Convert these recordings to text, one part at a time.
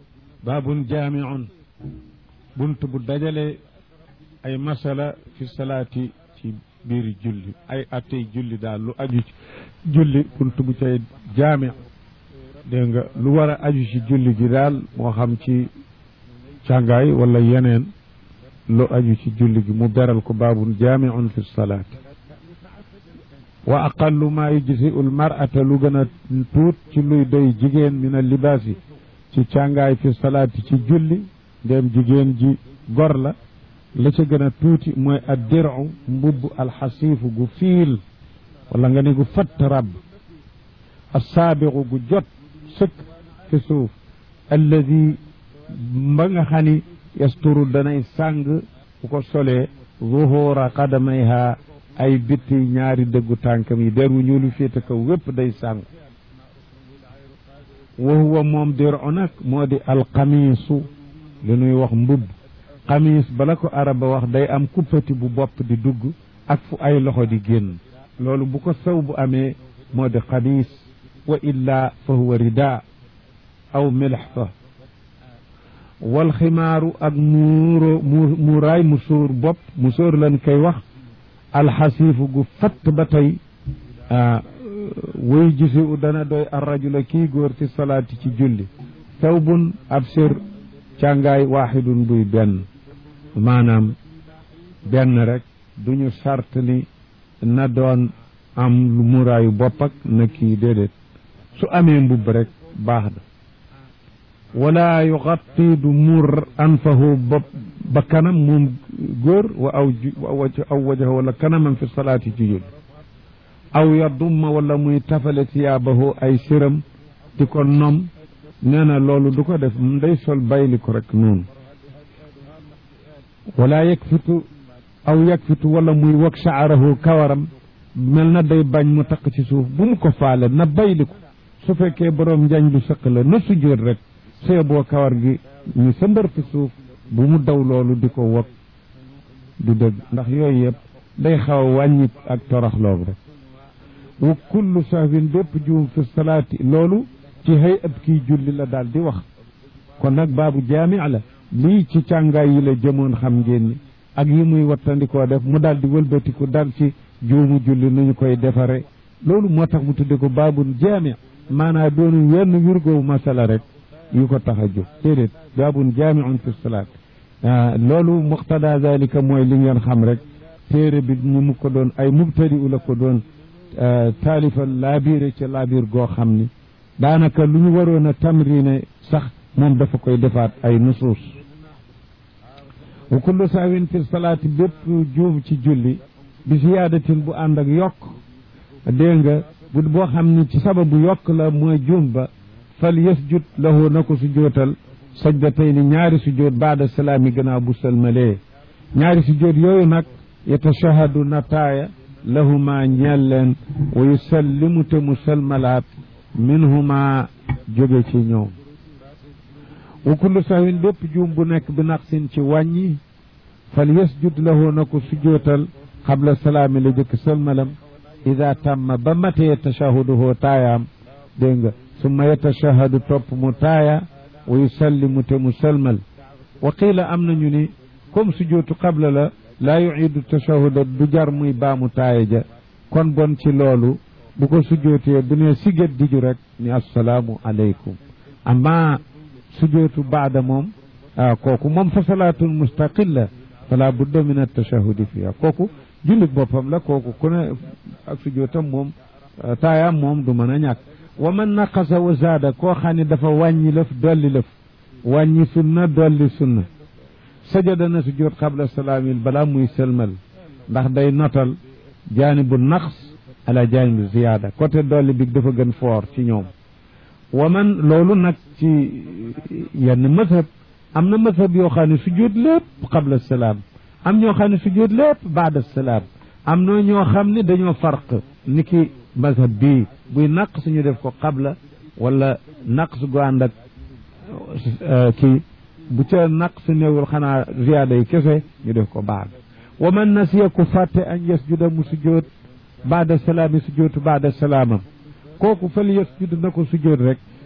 baabun jaamiun bunt bu dajale ay masala fi salaati ci biir julli ay attey julli daal lu aju ci julli bunt bu cay jaami dégg nga lu war a aju ci julli gi daal moo xam ci càngaay wala yeneen lu aju ci julli gi mu beral ko baabun jaamiun fi salaati wa aqallu maa yujziu l mar'ata lu gën a tuut ci luy doy jigéen min al libaasi ci càngaay fi salaati ci julli ndéem jigéen ji gor la la ca gën a tuuti mooy ad diru mbubb alxasiifu gu fiil wala nga ne gu fatt rab assaabiqu gu jot sëkk fi suuf alladi ba nga xam ni yasturu danay sàng bu ko solee zuhura qadamayha ay bitti ñaari dëggu tànkam yi der wu ñuulu féete kaw wépp day sàng wa huwa moom diru nag moo di alxamiisu li nuy wax mbubb xamiis bala ko araba wax day am kuppati bu bopp di dugg ak fu ay loxo di génn loolu bu ko saw bu amee moo di xamiis wa illa fa huwa rida aw milxfa wal ximaaru ak muuro muuraay mu sóor bopp mu sóor lan koy wax alxasiifu gu fatt ba tey wuy gisi u dana doy arrajula kii góor ci salaati ci julli thawbun ab sir càngaay waaxidun buy benn maanaam benn rek duñu sart ni na doon am lu muraayu bopp ak na kii déedéet su amee mbubb rek baax na wala yuxatti du mur anfahu bopp ba kanam moom góor wa aw aw wajaha wala kanamam fi salaati ci julli aw yadumma wala muy tafale siyaabahu ay siram di ko nom nee na loolu du ko def day sol bayli ko rek noonu wala yakfitu aw yakfitu wala muy wag shaarahu kawaram mel na day bañ mu takk ci suuf bu mu ko faale na bayli ko su fekkee boroom njañ lu sëq la na sujjóot rek see boo kawar gi ñu sëmbar fi suuf bu mu daw loolu di ko wag du dëgg ndax yooyu yëpp day xaw a wàññi ak toroxloog rek wa kullu sahwin bépp juum fi salaati loolu ci xëy ab kii julli la daal di wax kon nag baabu jaami la lii ci càngaay yi la jëmoon xam ngeen ni ak yi muy wattandikoo def mu daal di wëlbatiku dal ci juumu julli nu ñu koy defare loolu moo tax mu tudde ko baabun jaami maanaa doonu wenn yurgoow masala rek yu ko tax a jóg déedéet baabun jaamiun fi salaat loolu muqtada zalika mooy li ngeen xam rek téere bi ñu mu ko doon ay mubtadi u la ko doon taalifal laabiire ci laabiir goo xam ni daanaka lu ñu waroon a tamrine sax moom dafa koy defaat ay nusuus wa kullu saawin fi salaati bépp juum ci julli bi siyaadatin bu ànd ak yokk dégg nga bu boo xam ni ci sababu yokk la mooy juum ba fal yasjud lahu na ko su jootal sajdatayni ñaari sujjóot baada salaami gannaaw bu sëlmalee ñaari sujjóot yooyu nag yatashahadu na taaya lahuma ñeel leen wa yusallimu te mu sëlmalaat minhuma jóge ci ñoom wa kullu sahwin bépp juum bu nekk bi naqsin ci wàññi fal yasjud lahu na ko sujjóotal xabla salaami la jëkk sëlmalam ida tamma ba matee tashahuduhu taayaam dégg nga summa yatashahadu topp mu taaya wa yusallimu te mu sëlmal wa qiila am nañu ni comme sujjóotu qabla la laa yuidu tashahuda du jar muy baamu taaya ja kon bon ci loolu bu ko sujjootee bu ne sigat diju rek ni assalaamu aleykum amma sujjootu baada moom ah kooku moom fa salaatun mustaqilla fala budda min attashahudi fiha kooku jullit boppam la kooku ku ne ak sujjootam moom taayaam moom du mën a ñàkk wa man naqasa wa zaada koo xam ne dafa wàññi lëf dolli lëf wàññi sunna dolli sunna sajada na sujjoot qabla salaamil balaa muy sëlmal ndax day notal jaanibu naqs ala jaanibu ziyaada côté dolli bi dafa gën foor ci ñoom wa man loolu nag ci yenn mazhab am na mazhab yoo xam ne sujjoot lépp qabla salaam am ñoo xam ne sujjoot lépp baada salaam am na ñoo xam ne dañoo farq ni ki mazhab bii buy naqs ñu def ko qabla wala naqs gu ànd ak kii bu ca naqs néewul xanaa ziyaada yi kese ñu def ko baad wa man nasiya ku fàtte an yasjuda mu sujjoot baada salaami sujjootu baada salaamam kooku fal yasjud na ko sujjoot rek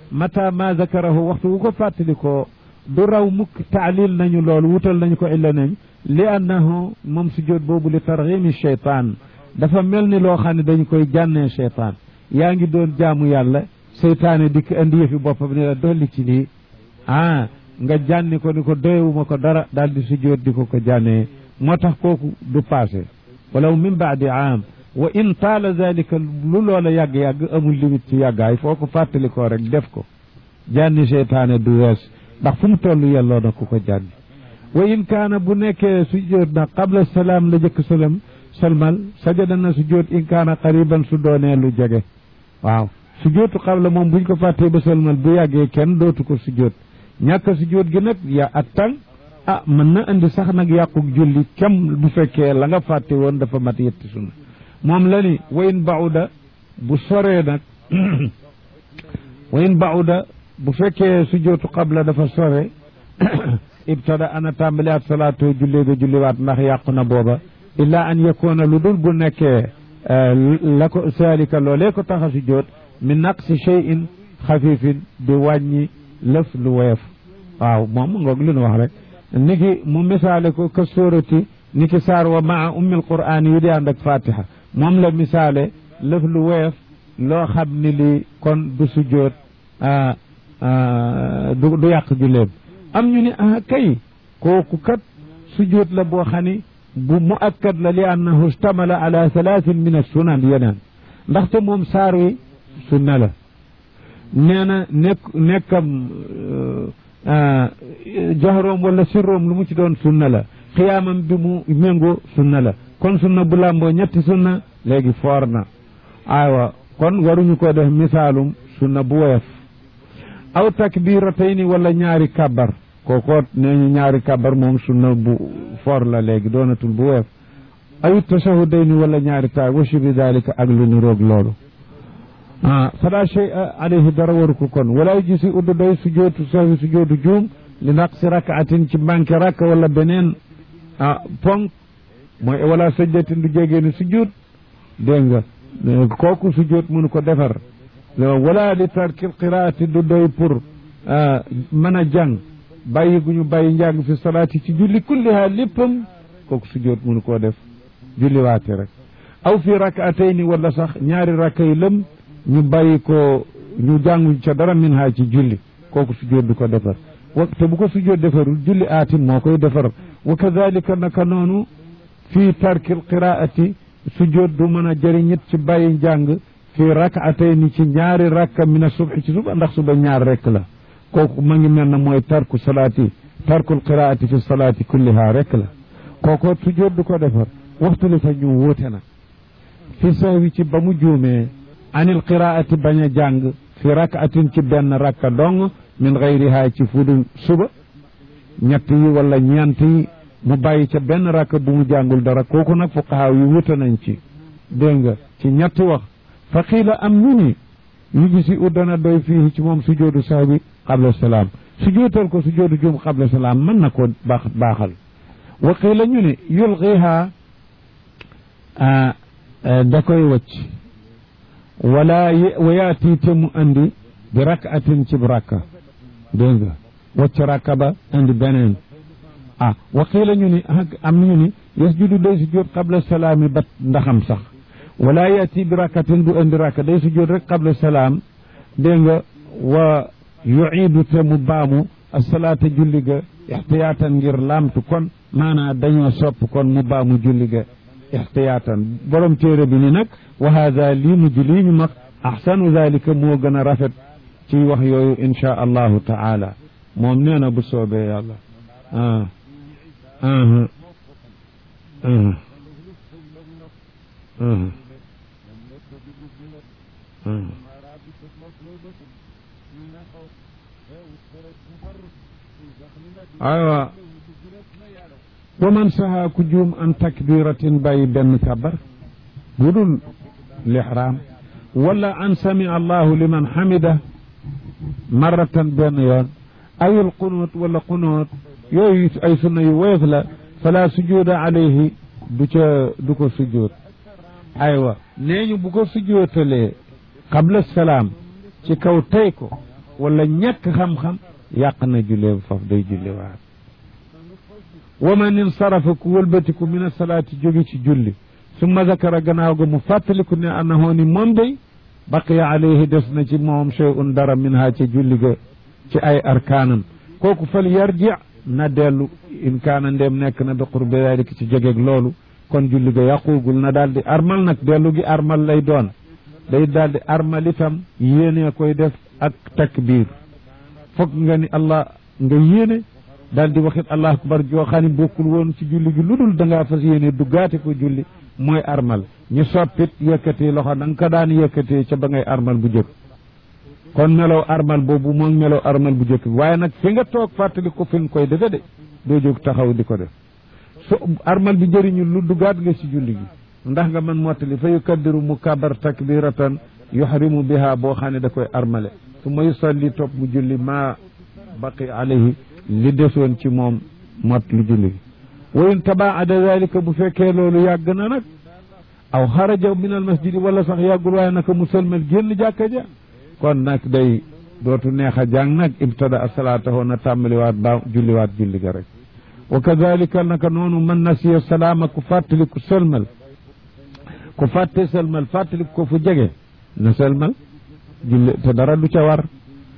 mata ma zakarahu waxtu wu ko fàttalikoo du raw mukk taalil nañu loolu wutal nañu ko illa nañ li annahu moom sujjóot boobu li targhimi cheytaan dafa mel ni loo xam ne dañu koy jànnee cheytaan yaa ngi doon jaamu yàlla seytaane dikk indi yëfi boppam ne la dolli ci lii ah nga jànni ko ni ko doyewuma ko dara daal di sujjóot di ko ko jànnee moo tax kooku du passé walaw min baadi aam wa in taala zalika lu loola yàgg-yàgg amul limite ci yàggaay foo ko fàttali ko rek def ko jànni seytaane du wees ndax fu mu toll yelloo na ku ko jànni wa in kaana bu nekkee sujjóot na qabla salaam la jëkk salam salmal sajada na sujjóot in kaana qariban su doonee lu jege waaw sujjóotu qabla moom buñ ko fàttee ba salmal bu yàggee kenn dootu ko sujjóot ñàkk sujjóot gi nag ya ak tàng ah mën na indi sax nag yàquk julli kem bu fekkee la nga fàtte woon dafa mat yetti sunna moom la ni wayin bauda bu soree nag wayin bauda bu fekkee sujjóotu qabla dafa sore ibtada ana tàmbaliwaat salaatu julli ga julliwaat ndax yàqu na booba illa an yakoona lu dul bu nekkee la ko saalika loolee ko tax a sujjóot min naqsi cheyin xafifin di wàññi lëf lu woyof waaw moom ngoog li nu wax rek niki mu misaale ko ka sóorati niki saar wa maa ummil quraan yi di ànd ak fatiha moom la misaale lëf lu woyof loo xam ni li kon du sujjóot du du yàq julleem am ñu ni ah kay kooku kat sujjóot la boo xam ni bu mu akkad la li annahu istamala ala thalathin min assunan yeneen ndaxte moom saar wi sunna la nee na nekk nekkam jahroom wala sirroom lu mu ci doon sunna la xiyaamam bi mu méngoo sunna la kon sunna bu làmboo ñetti sunna léegi foor na aywa kon waruñu ko def misaalum sunna bu woyof aw takbiratayni wala ñaari kabar kooko nee ñu ñaari kabar moom sunna bu foor la léegi doonatul bu woyof aw tashahudayni wala ñaari taay wa shibi dalika ak lu ni roog loolu ah fala shay alayhi dara waru ko kon wala gisi uddu doy sujootu sahwi sujootu juum li naqsi rakaatin ci manqué rakk wala beneen ah ponk mooy wala sajdatin du jégee ni sujud dégg nga kooku sujud mënu ko defar wala li tarkil qiraati du doy pour mën a jàng bàyyi gu ñu bàyyi njàng fi salaati ci julli kulliha léppam kooku sujud mënu koo def julli waate rek aw fi rakaatayni wala sax ñaari rakka yi lëm ñu bàyyi ko ñu jànguñ ca dara min ha ci julli kooku sujjóot du ko defar wa te bu ko sujjóot defarul julli aatim moo koy defar wa kadalika naka noonu fii tarkil qiraati sujjóot du mën a jëriñit ci bàyyi njàng fii rakaatayni ci ñaari rakka min a subhi ci suba ndax suba ñaar rek la kooku ma ngi mel na mooy tarku salaati tarkul qiraati fi salaati kulliha rek la kooku sujjóot du ko defar waxtu li fa ñu wuute na fi sahwi ci ba mu juumee anil qiraati bañ a jàng fi rakatin ci benn rakka dong min gayriha ci fudu suba ñett yi wala ñeent yi mu bàyyi ca benn rakka bu mu jàngul dara kooku nag fuqahaa yi wuute nañ ci dégg nga ci ñetti wax fa xiila am ñu ni yu gisi uddana doy fii ci moom sujoodu sahwi qabla salaam sujootal ko sujoodu juum qabla salaam mën na ko baax baaxal wa qiila ñu ni yulqiha da koy wacc wala wa yaati te mu andi bi rakatin ci rakka dégg nga wacc rakka ba andi beneen ah wa qiila ñu ni am ñu ni yasjudu day sujjóot qabla salaami bat ndaxam sax wala yaati bi rakatin du andi rakka day sujjóot rek qabla salaam dégg nga wa yuiidu te mu baamu asalaata julli ga ixtiyaatan ngir laamtu kon maanaa dañoo sopp kon mu baamu julli ga ixtiyaatan borom téere bi ni nag wa hada lii mujj lii ñu mag axsanu dalika moo gën a rafet ci wax yooyu insha allahu taala moom nee na bu soobee yàlla ah aywa wa man saha ku juum an takbiratin bàyyi benn kabar budul lixraam wala an samia allahu liman xamida marratan benn yoon awil qunut wala qunut yooyu ay sunna yu woyof la fala sujuda alayhi du ca du ko sujjoot aywa nee ñu bu ko sujjootalee qabla salaam ci kaw tey ko wala ñàkk xam-xam yàq na julleem foofu day julli waat wa man insarafa ku wëlbatiku min asalaati jóge ci julli summa zakara gannaaw ga mu fàttaliku ne annahu ni moom day baqiya alayhi des na ci moom shay'un dara min ha ci julli ga ci ay arkaanam kooku fal yarji na dellu in kaana ndem nekk na bi qurbi dalika ci jegeeg loolu kon julli ga yàquugul na daal di armal nag dellu gi armal lay doon day daal di armal itam yéene koy def ak takbir foog nga ni allah nga yéene daal di waxit allah akbar joo xam ne bokkul woon ci julli gi lu dul da ngaa fas yéene duggaate ko julli mooy armal ñu soppit yëkkatee loxo na nga ko daan yëkkatee ca ba ngay armal bu jëkk kon melow armal boobu moom melow armal bu jëkk waaye nag fi nga toog fàttali ko fi nga koy defe de doo jóg taxaw di ko def su armal bi jëriñu lu duggaat nga ci julli gi ndax nga mën mottali fa yukaddiru mu kabar takbiratan yuhrimu biha boo xam ne da koy armale su ma yusalli topp mu julli ma baqi alayhi li desoon ci moom mot lu julli gi wa in tabaada dalika bu fekkee loolu yàgg na nag aw xaraja min al masjidi wala sax yàggul waaye naka musalmal génn jàkka ja kon nag day dootu neex a jàng nag ibtada asalaatahu na tàmbaliwaat ba julliwaat julli ga rek wa kadalika naka noonu man nasiya salaama ku fàttali ku sëlmal ku fàtte sëlmal fàttali ko fu jege na sëlmal julli te dara du ca war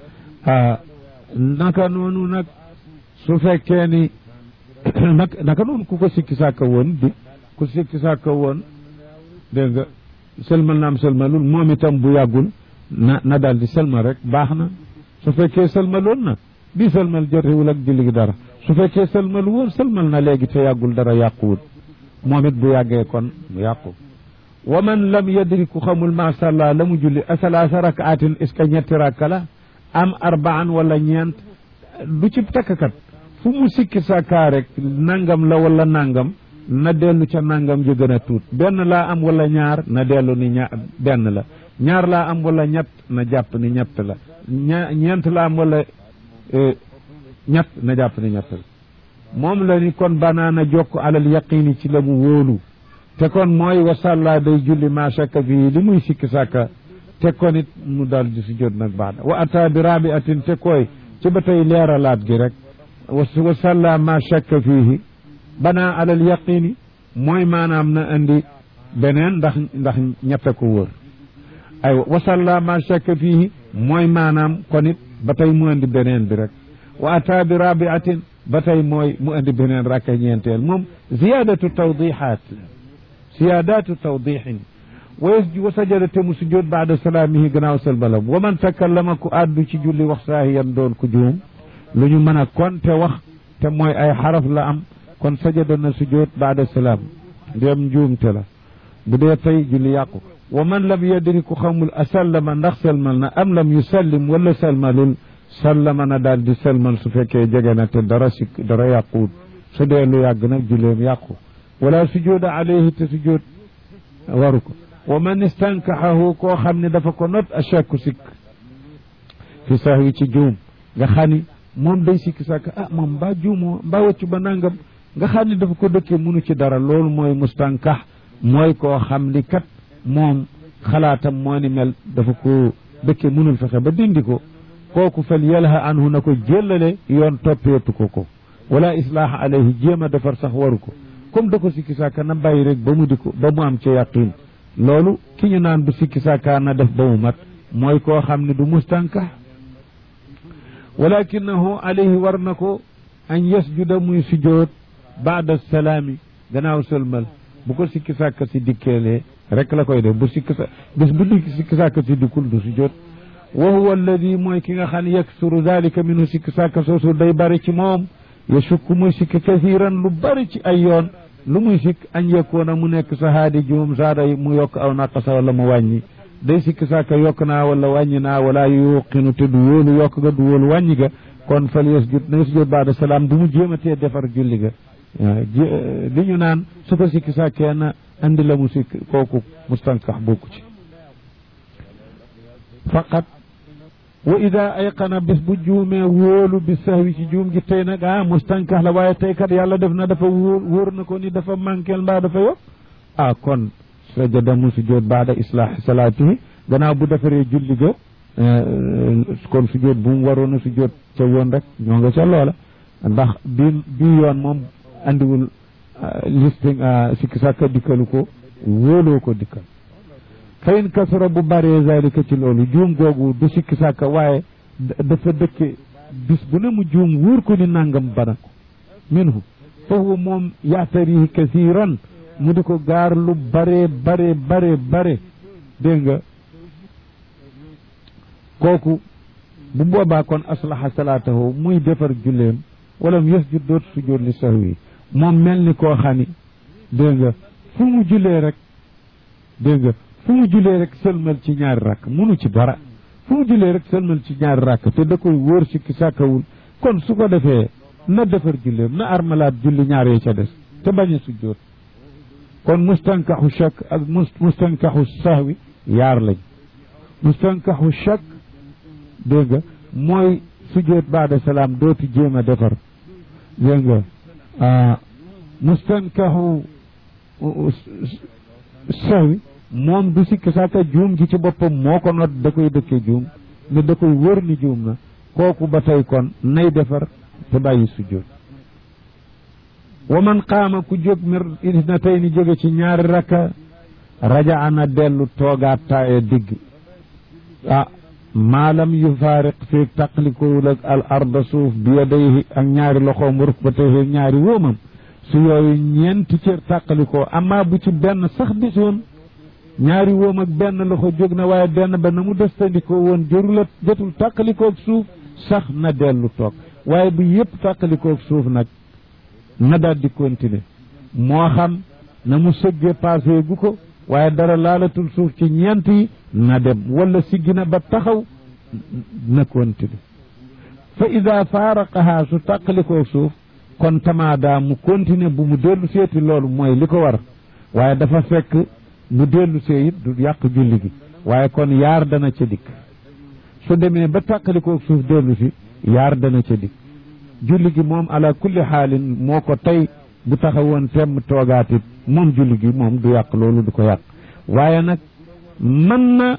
ah naka noonu nag su fekkee ni naka naka noonu ku ko sikki sàkka woon bi ku sikki sàkka woon dégg nga sëlmal naam sëlmalul moom itam bu yàggul na na daal di sëlmal rek baax na su fekkee sëlmaloon na bii sëlmal jotewul ak julli gi dara su fekkee sëlmal woon sëlmal na léegi te yàggul dara yàquwul moom it bu yàggee kon mu yàqu wa man lam yadri ku xamul masàllaa la mu julli asalaasa rakaatin est ce que ñetti rakka la am arbaan wala ñeent du ci takkat fu mu sikki sàkkaa rek nangam la wala nangam na dellu ca nangam ji gën a tuut benn laa am wala ñaar na dellu ni ña benn la ñaar laa am wala ñett na jàpp ni ñett la ña ñeent laa am wala ñett na jàpp ni ñett la moom la ni kon banaana jokk alal yaqini ci la mu wóolu te kon mooy wasalla day julli ma shakka fii li muy sikki sàkka te kon it mu daal di si jot nag baax wa ata bi rabiatin te koy ci ba tey leeralaat gi rek wasalla ma shakka fiihi banaa alal yaqini mooy maanaam na indi beneen ndax ndax ñett ko wóor ay wasalla ma shakka fiihi mooy maanaam kon it ba tey mu indi beneen bi rek wa ata bi rabiatin ba tey mooy mu indi beneen rakka ñeenteel moom ziyadatu tawdihat ziyadatu tawdihin wa sajada te mu sujjóot baada salaamihi gannaaw salbalam wa man takallama ku àddu ci julli wax saahiyan doon ku juum lu ñu mën a kon te wax te mooy ay xaraf la am kon sajada na sujjóot baada salaam ndéem njuumte la bu dee tey julli yàqu wa man lam yadri ku xamul asallama ndax salmal na am lam yusallim wala salmalul sallama na daal di salmal su fekkee jege na te dara si dara yàquwut su dee lu yàgg nag julleem yàqu wala sujjóoda alayhi te sujjóot waru ko wa man istankaxahu koo xam ne dafa ko not achakku sikk fi sahwi ci juum nga xam ni moom day sikki sàkk ah moom mbaa juumoo mbaa waccu ba nangam nga xam ni dafa ko dëkkee munu ci dara loolu mooy mustankax mooy koo xam ni kat moom xalaatam moo ni mel dafa ko dëkkee munul fexe ba dindi ko kooku fal yalha anhu na ko jéllale yoon toppeetu ko ko wala islaaha alayhi jéem a defar sax waru ko comme da ko sikki sàkka na bàyyi rek ba mu di ko ba mu am ci yaqin loolu ki ñu naan bu sikki sàkkaa na def ba mu mat mooy koo xam ne du mustankax walakinahu alayhi war na ko an yasjuda muy sujjoot baada salaami gannaaw sëlmal bu ko sikki sàkka si dikkeelee rek la koy def bu sikki sa bés bu dikk sikki sàkka si dikkul du sujjoot wa huwa alladi mooy ki nga xam ne yaksuru dalika minhu sikki sàkka soosu day bari ci moom yashukku muy sikki kathiran lu bari ci ay yoon lu muy sikk añ yekkoona mu nekk sa haadi juum saada mu yokk aw naqasa wala mu wàññi day sikki sàkka yokk naa wala wàññi naa wala yuqinu te du wóolu yokk ga du wóolu wàññi ga kon fal yasjud na yasjud baada salaam du mu jéematee defar julli ga li ñu naan su ko sikki sàkkee na andi la mu sikk kooku mustankax bokku ci faqat wa ida ayqana bis bu juumee wóolu bi sahwi ci juum gi tey nag ah mustankax la waaye tey kat yàlla def na dafa wóor wóor na ko ni dafa manqueel mbaa dafa yokk ah kon sajada mu sujjóot baada islaahi salaatihi gannaaw bu defaree julli ga kon sujjóot bu mu waroon a sujjóot ca woon rek ñoo nga ca loola ndax bi bi yoon moom andiwul listing sikki sàkka dikkalu ko wóoloo ko dikkal fayin kasara bu bëree zalika ci loolu juum googu du sikki sàkka waaye dafa dëkke bis bu ne mu juum wóor ko ni nangam bana ko minhu foofu moom yaatarihi kasiran mu di ko gaar lu bare bare bare bare dégg nga kooku bu boobaa kon aslaha salaatahu muy defar julleem wala mu yasjud dootu sujjóot li sahwi moom mel ni koo xani dégg nga fu mu jullee rek dégg nga fu mu jullee rek sëlmal ci ñaari rakk munu ci dara fu mu jullee rek sëlmal ci ñaari rakk te da koy wóor sikki sàkkawul kon su ko defee na defar julleem na armalaat julli ñaar yee ca des te bañ a sujjóot kon mustankaxu shak ak mustankaxu sahwi yaar lañ mustankaxu shak dégg nga mooy sujjóot baada salaam dootu jéem a defar dégg nga mustankaxu sahwi moom du sikk sàkka juum gi ci boppam moo ko not da koy dëkke juum ne da koy wër ni juum na kooku ba tey kon nay defar te bàyyi sujjóot wa man qaama ku jóg mir na tey ni jóge ci ñaari rakka raja ana dellu toogaat taaye digg ah maalam yu faariq fii taqlikowul ak al arda suuf bi yadayhi ak ñaari loxoom rukbatayhi ñaari wóomam su yooyu ñeenti cër tàqalikoo amaa bu ci benn sax desoon ñaari wóom ak benn loxo jóg na waaye benn ba na mu destandikoo woon jërula jotul tàqalikoog suuf sax na dellu toog waaye bu yépp tàqalikoog suuf nag na daal di continuer moo xam na mu sëggee passé gu ko waaye dara laalatul suuf ci ñeent yi na dem wala siggi na ba taxaw na continuer fa ida faaraqaha su tàqalikoo suuf kon tamaada mu continuer bu mu dellu seeti loolu mooy li ko war waaye dafa fekk mu dellu see it du yàq julli gi waaye kon yaar dana ca dikk su demee ba tàqalikoo suuf dellu si yaar dana ca dikk julli gi moom ala kulli xaalin moo ko tey bu taxawoon temm toogaatit moom julli gi moom du yàq loolu du ko yàq waaye nag mën na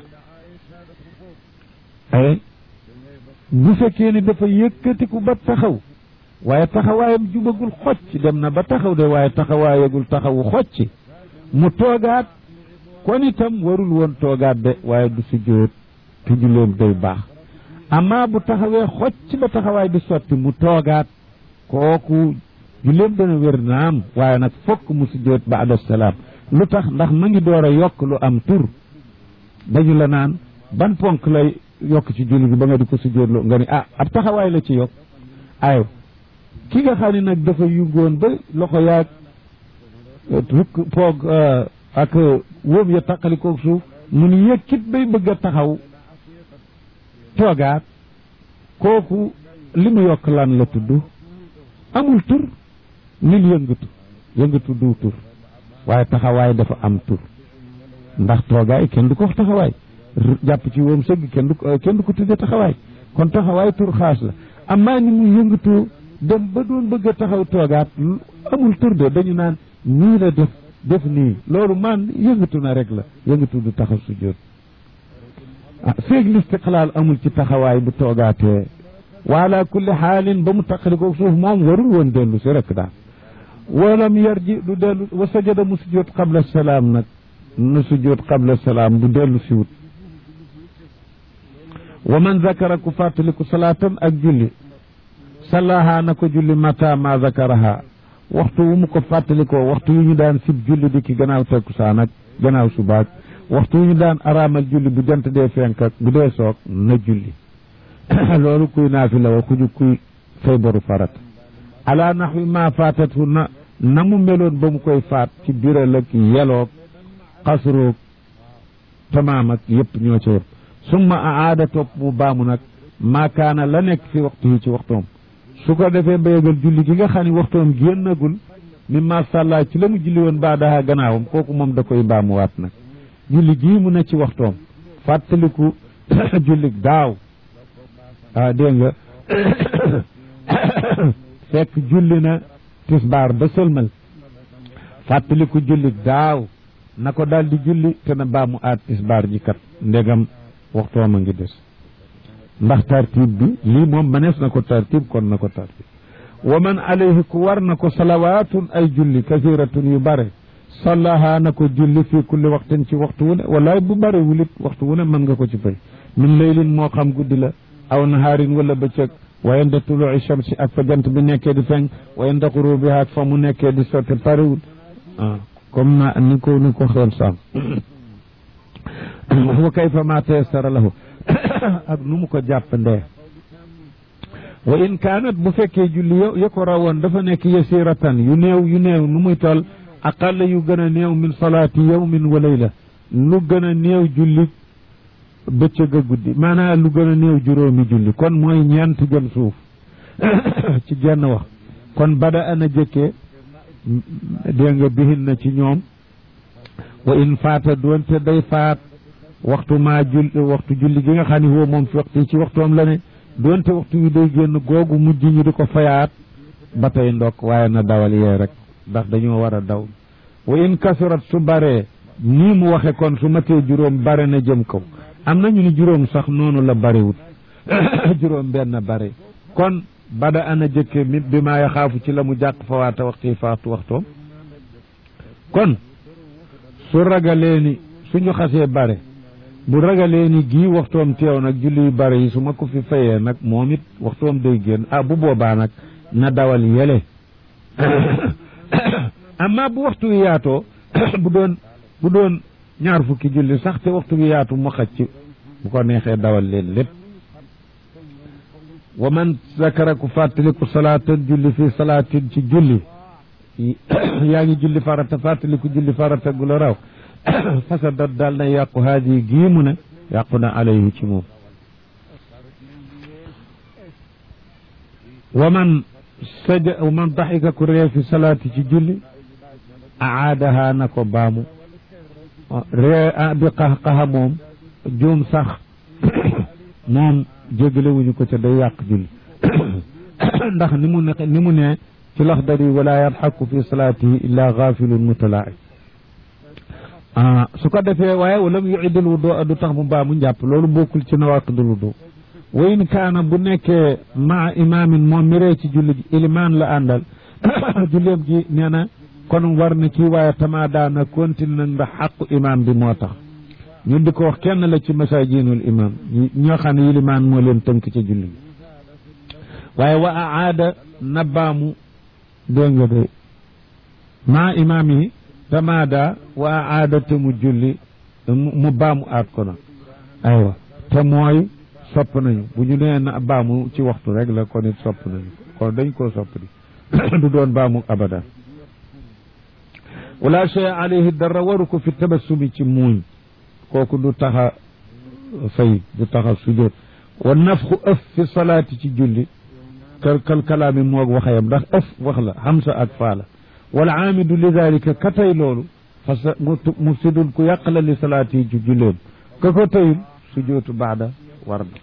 ay bu fekkee ni dafa yëkkatiku ba taxaw waaye taxawaayam jubagul xocc dem na ba taxaw de waaye taxawaayagul taxawu xocc mu toogaat kon itam warul woon toogaat de waaye du si jóot te julleem day baax amaa bu taxawee xocc ba taxawaay bi sotti mu toogaat kooku julleem dana wér naam waaye nag fokk mu si jóot ba ada salaam lu tax ndax ma ngi door a yokk lu am tur dañu la naan ban ponk lay yokk ci julli gi ba nga di ko si jóotloo nga ni ah ab taxawaay la ci yokk ayo ki nga xam ne nag dafa yungoon ba loxo yaag rukk poog ak wóom ya taqalikoog suuf mu ni yëkkit bay bëgg a taxaw toogaat kooku li mu yokk lan la tudd amul tur nil yëngatu yëngatu du tur waaye taxawaay dafa am tur ndax toogaay kenn du ko wax taxawaay jàpp ci wóom sëgg kenn du ko kenn du ko tudde taxawaay kon taxawaay tur xaas la amaa ni mu yëngatu dem ba doon bëgg a taxaw toogaat amul tur de dañu naan nii la def def nii loolu man yëngatu na rek la yëngatu du taxaw sujjóot ah feeg listiqlaal amul ci taxawaay bu toogaatee waala kulli xaalin ba mu taqalikoo suuf moom warul woon dellu si rek daal walam yarji du dellu wa sajada mu sujjóot qabla salaam nag nu sujjóot qabla salaam du dellu si wut wa man zakara ku fàttaliku salaatan ak julli sallaha na ko julli mata ma zakaraha waxtu wu mu ko fàttalikoo waxtu yu ñu daan sib julli di ki gannaaw takkusaan ak gannaaw subaak waxtu yu ñu daan araamal julli bu jant dee fenk ak bu dee soog na julli loolu kuy naafila wa kuju kuy fay boru farat ala naxwi ma faatatu na na mu meloon ba mu koy faat ci biral ak yeloog xasroog tamaam ak yëpp ñoo ca yëpp summa aada topp mu baamu nag maakaana la nekk fi waxtu yi ci waxtoom su ko defee ba yëgal julli gi nga xam ne waxtoom génnagul mi masàllaa ci la mu julli woon baadaha gannaawam kooku moom da koy baamuwaat nag julli gii mu ne ci waxtoom fàttaliku julli daaw ah dégg nga fekk julli na tisbaar ba sëlmal fàttaliku julli daaw na ko daal di julli te na baamu aat tisbaar ji kat ndegam waxtoom a ngi des ndax tartib bi lii moom manees na ko tartib kon na ko tartib wa man alayhi ku war na ko salawaatun ay julli kasiratun yu bare sallaha na ko julli fii kulli waxtin ci waxtu wu ne walaay bu bare wulit waxtu wu ne mën nga ko ci fay min laylin moo xam guddi la aw nahaarin wala bëccëg wa inda tuluci shamsi ak fa jant bi nekkee di fenk wa inda xurubiha ak fa mu nekkee di sotti parewul ah comme na ni ko ni ko xool saam wa kayfa ma tayassara lahu ak nu mu ko jàpp ndee wa in kaanat bu fekkee julli yo ya ko rawoon dafa nekk yasiratan yu néew yu néew nu muy toll aqalla yu gën a néew min salaati yawmin wa layla lu gën a néew julli bëccëg a guddi maanaam lu gën a néew juróomi julli kon mooy ñeent jëm suuf ci genn wax kon bada ana jëkkee dégg nga bihin na ci ñoom wa in faata doonte day faat waxtu maa jul waxtu julli gi nga xam ne woo moom fi waxtu ci waxtoom la ne doonte waxtu wi day génn googu mujj ñu di ko fayaat ba tey ndokk waaye na dawal yee rek ndax dañoo war a daw wa in kasurat su baree nii mu waxe kon su matee juróom bare na jëm kaw am na ñu ni juróom sax noonu la barewut juróom benn bare kon bada ana jëkke mi bi maa yaxaafu ci la mu jàq fawaata waxti faatu waxtoom kon su ragalee ni suñu xasee bare bu ragalee ni gii waxtoom teew nag julli yu bare yi su ma ko fi fayee nag moom it waxtoom day génn ah bu boobaa nag na dawal yele amma bu waxtu wi yaatoo bu doon bu doon ñaar fukki julli sax te waxtu wi yaatu mu xaj ci bu ko neexee dawal leen lépp wa man zakara ku fàttaliku salaatan julli fii salaatin ci julli yaa ngi julli farata fàttaliku julli farata gu la raw fasadat daal na yàqu haadi gii mu ne yàqu na alayhi ci moom wa man saja wa man daxika ku ree fi salaati ci julli aadaha na ko baamu ree bi qaxqaxa moom juum sax moom jéggale wuñu ko ca day yàq julli ndax ni mu ne ni mu ne ci laxdari wala yadxaku fi salaatihi illa gaafilun mutalaai ah su ko defee waaye wala mu yuidul wudu du tax mu baa mu njàpp loolu bokkul ci nawaqidul wudu wa in kaana bu nekkee maa imaamin moom mi ree ci julli gi ilimaan la àndal julleem gi nee na kon war na kii waaye tamaa daana continue na ndax xaqu imaam bi moo tax ñun di ko wax kenn la ci masajinul imaam ñoo xam ne ilimaan moo leen tënk ci julli gi waaye wa aada na baamu dégg nga de maa imaam yi tamaada wa aada te mu julli mu baamu aat ko nag aywa te mooy sopp nañu bu ñu nee na baamu ci waxtu rek la kon it sopp nañu kon dañ koo sopp di du doon baamu abada wala shay alayhi dara waru ko fi tabassumi ci muuñ kooku du taxa fay du taxa sujjóot wa nafxu ëf fi salaati ci julli kal kal kalaami moog waxayam ndax ëf wax la hamsa ak faala wala aamidu li dalika ka tey loolu parce que mufsidun ku yàq la li salaati yi ci julleem ka ko teyul sujjóotu baada war na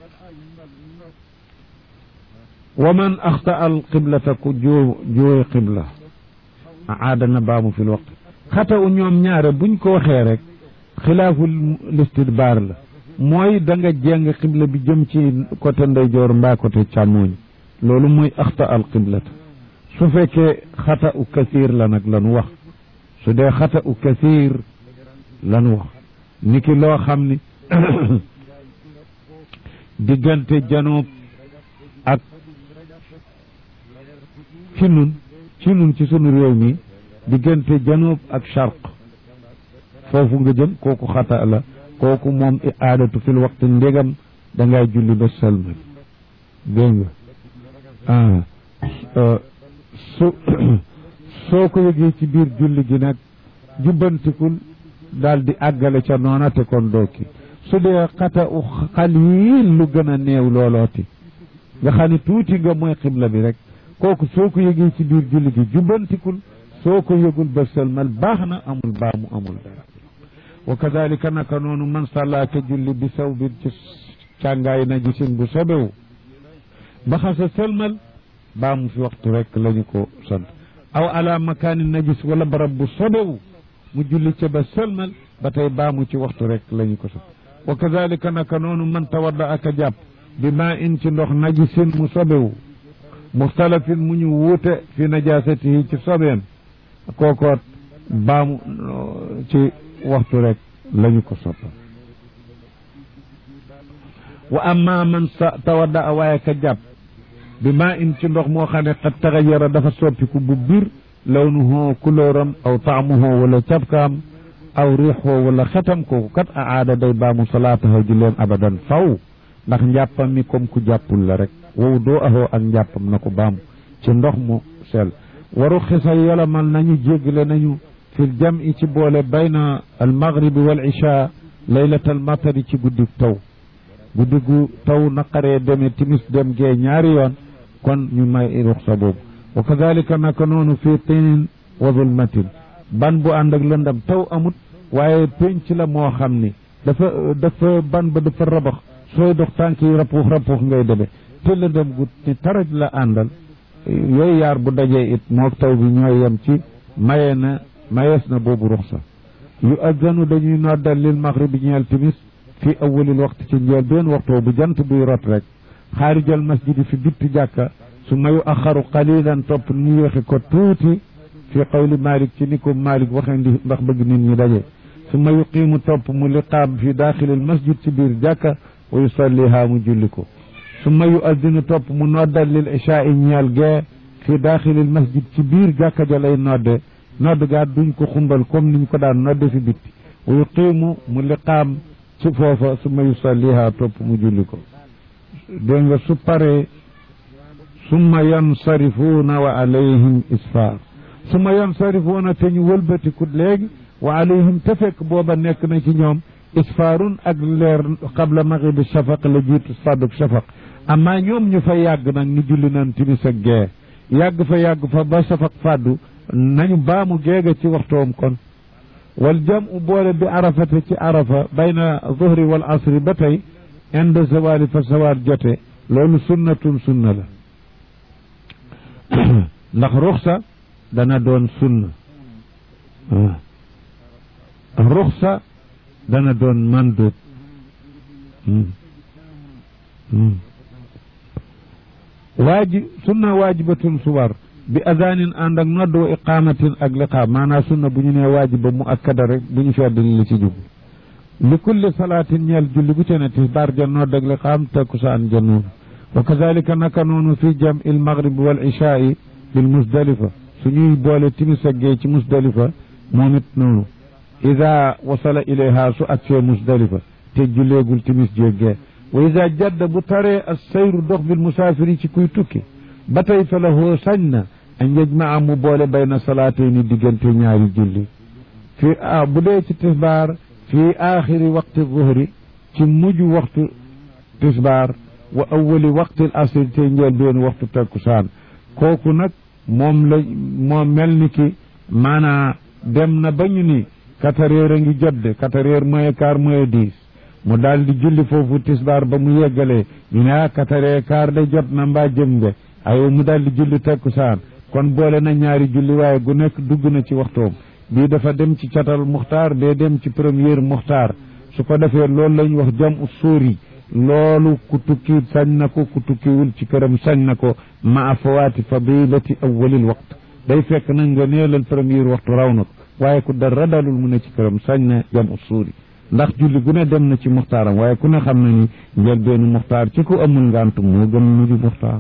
wa man axta al qiblata ku joo jooy qibla aada na baamu fi l waqt xata u ñoom ñaare buñ ko waxee rek xilaaful listidbaar la mooy da nga jeng qibla bi jëm ci côté ndeyjoor mbaa côté càmmooñ loolu mooy axta al qiblata su fekkee xata u kasiir la nag lanu wax su dee xata u kasiir lanu wax niki loo xam ni diggante janoob ak ci nun ci nun ci sunu réew mi diggante janoob ak charq foofu nga jëm kooku xata la kooku moom i aadatu fil waxtu ndégam da ngay julli ba sëlmal dégg nga ah su soo ko yëgee ci biir julli gi nag jubbantikul daal di àggale ca noona te kon dooki su dee xata u xaliil lu gën a néew loolooti nga xam ne tuuti nga mooy xibla bi rek kooku soo ko yëgee ci biir julli gi jubbantikul soo ko yëgul ba sëlmal baax na amul baamu amul dara wa kadalika naka noonu man sàllaa ka julli bi saw bi ci càngaay na gisin bu sobewu ba xasa sëlmal baamu fi waxtu rek lañu ko sant aw ala makaani najis wala barab bu sobewu mu julli ca ba sëlmal ba tey baamu ci waxtu rek lañu ko sant wa kadalika naka noonu man tawadda ak a jàpp bi maa in ci ndox najisin mu sobewu muxtalafin mu ñu wuute fi najasatihi ci sobeem kookoot baamu ci waxtu rek lañu ko soppal wa amma man sa tawadda a waaye ka jàpp bi maa in ci ndox moo xam ne xat taxayara dafa soppiku bu bir lawnuhu kulóoram aw taamuhu wala cabkaam aw riixoo wala xetam kooku kat a aada day baamu salaatahu ji leen abadan faw ndax njàppam mi comme ku jàppul la rek wow doo ahoo ak njàppam na ko baamu ci ndox mu sel waru xisa yolamal nañu jéggale nañu fil jam i ci boole bayna al maghribi wal isha laylatal matari ci guddi taw guddi gu taw naqaree demee timis dem gee ñaari yoon kon ñu may ruxsa boobu wa kadalika naka noonu fii tinin wa zulmatin ban bu ànd ak lëndam taw amut waaye penc la moo xam ni dafa dafa ban ba dafa rabax sooy dox tànk yi rapuux rapuux ngay debe te lëndam gu ci taraj la àndal yooyu yaar bu dajee it moo taw bi ñooy yem ci maye na mayees na boobu ruxsa yu azzanu dañuy noddal lil maghribi ñeel timis fi awalil waxtu ci njël benn waxtu bu jant buy rot rek xaarijal masjidi fi bitti jàkka su mayu axaru qalilan topp ñu yéexi ko tuuti fi qawli malik ci ni ko malik waxee ndi ndax bëgg nit ñi daje su ma yuqiimu topp mu liqaam fi daaxilil masjid ci biir jàkka wa yusalliha mu julli ko su ma yu addinu topp mu noddal lil ishaa i ñeel gee fi daaxilil masjid ci biir jàkka ja lay nodde nodd gaat duñ ko xumbal comme niñ ko daan nodde fi bitti wa yuqiimu mu liqaam ci foofa su ma yusalliha topp mu julli ko dégg nga su paree summa yansarifuuna wa alayhim isfaar summa yansarifuuna te ñu wëlbatiku léegi wa alayhim te fekk booba nekk na ci ñoom isfaarun ak leer qabla maghribi shafaq la jiitu sadduk shafaq amma ñoom ñu fa yàgg nag ni julli nan timis ak gee yàgg fa yàgg fa ba shafaq fàddu nañu baamu géega ci waxtoom kon wal jamu boole bi arafate ci arafa bayna zuhri wal asri ba tey inde zawali fa sawaar jote loolu sunnatun sunna la ndax ruxsa dana doon sunna ruxsa dana doon mandub waaji sunna waajibatun suwar bi adaanin ànd ak nodd wa iqaamatin ak liqaam maanaam sunna bu ñu nee waajiba mu akkada rek bu ñu feddali li ci jub li kulli salaatin ñeel julli bu ci ne tisbaar ja nodd ak liqaam takkusaan ja noonu wa kazalika naka noonu fi jam il maghrib wal ishaai bil musdalifa suñuy boole timis ak gee ci musdalifa moom it noonu ida wasala ilayha su agsee musdalifa te julleegul timis jéggee wa ida jadda bu taree as sayru dox bil musaafiri ci kuy tukki ba tey fa lahu sañ na an yajmaa mu boole bayna salaatayni diggante ñaari julli fii ah bu dee ci tisbaar fii aaxiri waqti zuhri ci mujj waxtu tisbaar wa awali waqti asri te njël benn waxtu takkusaan kooku nag moom la moom mel ni ki maanaa dem na ba ñu ni quatre heures a ngi jot de quatre heures moins quart moins dix mu daal di julli foofu tisbaar ba mu yeggalee ñu ne ah quatre heures quart de jot na mbaa jëm de aywa mu daal di julli takkusaan kon boole na ñaari julli waaye gu nekk dugg na ci waxtoom bii dafa dem ci catal muxtaar bee dem ci première muxtaar su ko defee loolu lañ wax jam u sóori loolu ku tukki sañ na ko ku tukkiwul ci këram sañ na ko ma fawaati fadilati awwalil waqt day fekk nag nga neelal première waxtu raw na ko waaye ku dara dalul mu ne ci këram sañ na jam u suuri ndax julli gu ne dem na ci muxtaaram waaye ku ne xam na ni njël benn muxtaar ci ku amul ngantum moo gën mujj muxtaar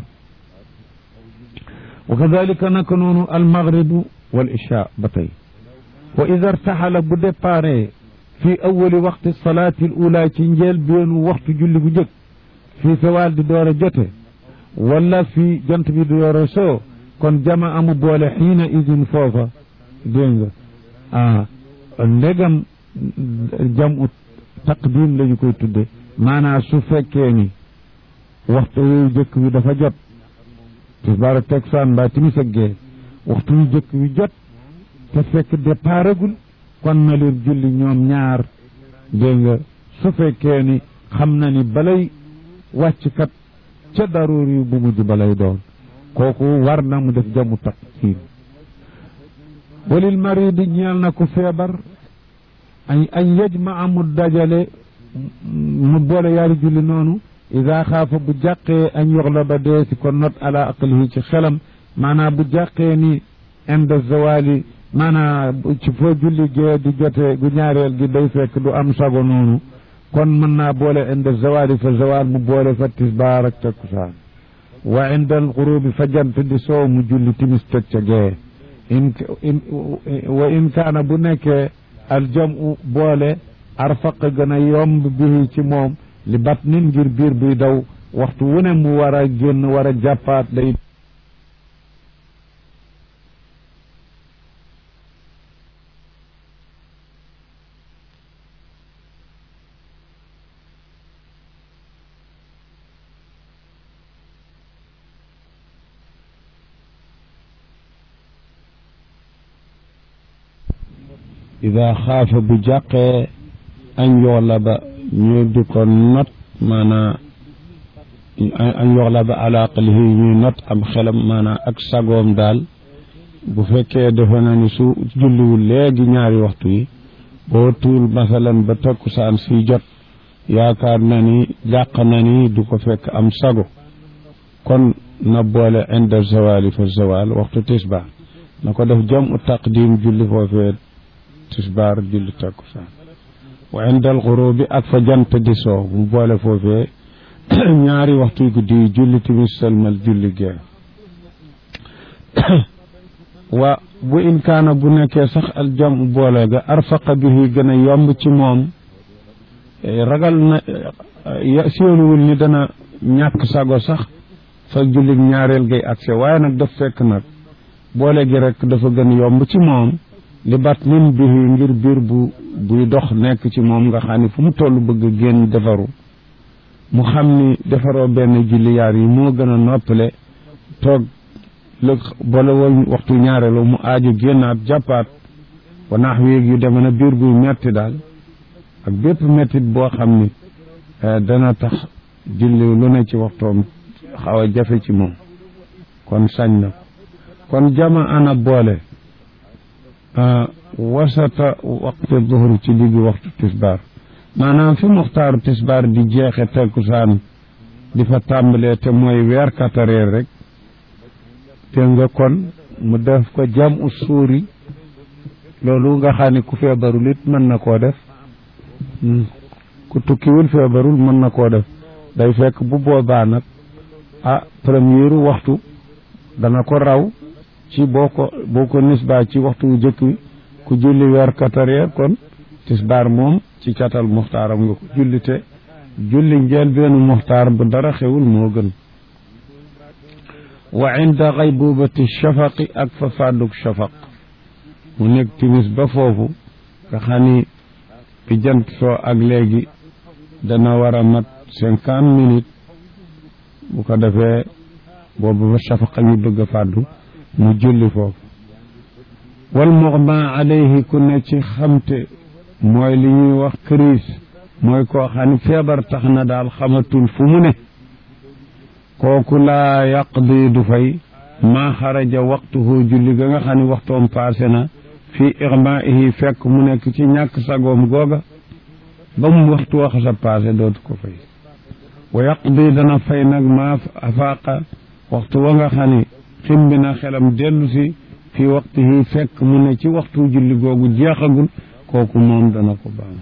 wa kadalika naka noonu almaghribu wal isha ba tey wa ida irtaxala bu déparé fi awali waqti salaati l ula ci njël beenu waxtu julli bu jëkk fii sawaal di door a jote wala fii jant bi di door a soo kon jama amu boole xiina idin foofa dégg nga ah ndegam jam ut taqdim la ñu koy tudde maanaam su fekkee ni waxtu yu jëkk wi dafa jot tisbaar ak takkusaan mbaa timis ak gee waxtu yu jëkk wi jot te fekk déparagul kon na leen julli ñoom ñaar dégg nga su fekkee ni xam na ni balay wàcc kat ca daruur yu bu mujj balay doon kooku war na mu def jamu taqdim walil maridi ñeel na ku feebar ay ay yajma mu dajale mu boole yaari julli noonu ida xaafa bu jàqee an yoxlaba dee si ko not ala aqlihi ci xelam maanaam bu jàqee ni inda zawali maanaam ci foo julli gee di jote gu ñaareel gi day fekk du am sago noonu kon mën naa boole inda zawali fa zawal mu boole fa tisbaar ak takkusaan wa inda alxurubi fa jant di soow mu julli timis teg ca gee in wa in kaana bu nekkee aljamu boole arfaq gën a yomb bihi ci moom li bat nin ngir biir buy daw waxtu wu ne mu war a génn war a jàppaat day ida xaafa bu jàqee añ yoxla ba ñu di ko not maanaa añ yoxla ba ala aqlihi ñuy not am xelam maanaa ak sagoom daal bu fekkee defe na ni su julliwul léegi ñaari waxtu yi boo tuul masalan ba takkusaan si jot yaakaar na ni jàq na ni du ko fekk am sago kon na boole inda zawali fa zawal waxtu tisbaar na ko def jam u taqdim julli foofee tisbaar julli takkusaan wa inda alxurubi ak fa jant di soo mu boole foofee ñaari waxtu guddi yi julli timis salmal julli gee wa bu in kaana bu nekkee sax aljam boole ga arfaqa bihi gën a yomb ci moom ragal na séenuwul ni dana ñàkk sago sax fa julli ñaareel gay accès waaye nag daf fekk nag boole gi rek dafa gën yomb ci moom li bat nin bihi ngir biir bu buy dox nekk ci moom nga xam ne fu mu toll bëgg génn defaru mu xam ni defaroo benn julli yaar yi moo gën a noppale toog lëg boole woon waxtu ñaareelu mu aaju génnaat jàppaat wa naax wéeg yu deme na biir buy metti daal ak bépp mettit boo xam ni dana tax julli lu ne ci waxtoom xaw a jafe ci moom kon sañ na kon jama ana boole wasata waqti duhur ci diggi waxtu tisbaar maanaam fi muxtaaru tisbaar di jeexe tekkusaan di fa tàmbalee te mooy weer katareer rek te nga kon mu def ko jam u suuri loolu nga xam ne ku feebarul it mën na koo def ku tukkiwul feebarul mën na koo def day fekk bu boobaa nag ah première waxtu dana ko raw ci boo ko boo ko nisbaa ci waxtu wu jëkk wi ku julli weer katareer kon tisbaar moom ci catal muxtaaram nga ko julli te julli njël benn muxtaar bu dara xewul moo gën wa inda xaybubati shafaqi ak fa fàdduk shafaq mu nekk timis ba foofu nga xam ni bi jant soo ak léegi dana war a mat cinquante minutes bu ko defee boobu ba shafaq a ngi bëgg a fàddu mu julli foofu wal muxma alayhi ku ne ci xamte mooy li ñuy wax crise mooy koo xam ne feebar tax na daal xamatul fu mu ne kooku laa yaqdi du fay maa xaraja waxtuhu julli ga nga xam ne waxtoom passé na fii ixmaihi fekk mu nekk ci ñàkk sagoom googa ba mu waxtu wax sa passé dootu ko fay wa yaqdi dana fay nag maa afaaqa waxtu wa nga xam ne ximbi na xelam dellu si fii waxtihi fekk mu ne ci waxtu julli googu jeexagul kooku moom dana ko baam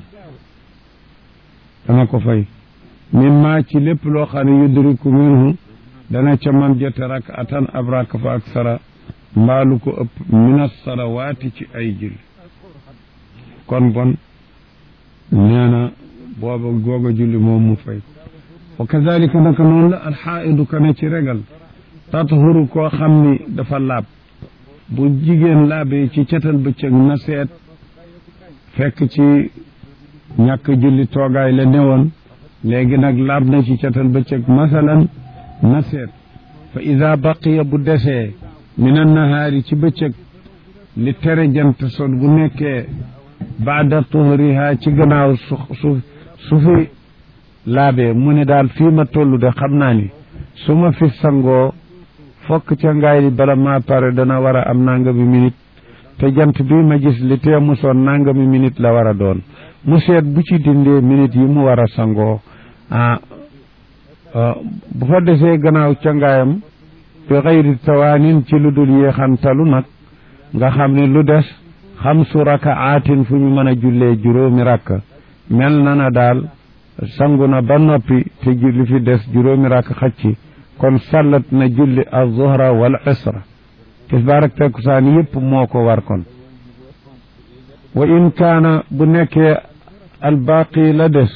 dana ko fay min maa ci lépp loo xam ne yudriku minhu dana ca man jote rak atan ab rak fa ak sara mbaalu ko ëpp min salawaati ci ay julli kon bon nee na booba googa julli moom mu fay wa kazalika naka noonu la alxaaidu ka ne ci regal tathuru koo xam ni dafa laab bu jigéen laabee ci catal bëccëg na seet fekk ci ñàkk julli toogaay la newoon léegi nag laab na ci catal bëccëg masalan na seet fa ida baqiya bu desee min annahaari ci bëccëg li tere jant sot bu nekkee baada tuhriha ci gannaaw su su su fi laabee mu ne daal fii ma toll de xam naa ni su ma fi sangoo fokk ca ngaay li bala maa pare dana war a am nangami minute te jant bi ma gis li tee mu soon nangami minute la war a doon mu seet bu ci dindee minute yi mu war a sangoo ah bu fa desee gannaaw cangaayam bi xayri tawaanin ci lu dul yéexantalu nag nga xam ne lu des xamsu rakaatin fu ñu mën a jullee juróomi rakka mel na na daal sangu na ba noppi te julli fi des juróomi rakk xacci kon sallat na julli az-zuhra wal isra tisbaar ak takkusaan yépp moo ko war kon wa in kaana bu nekkee albaaqi la des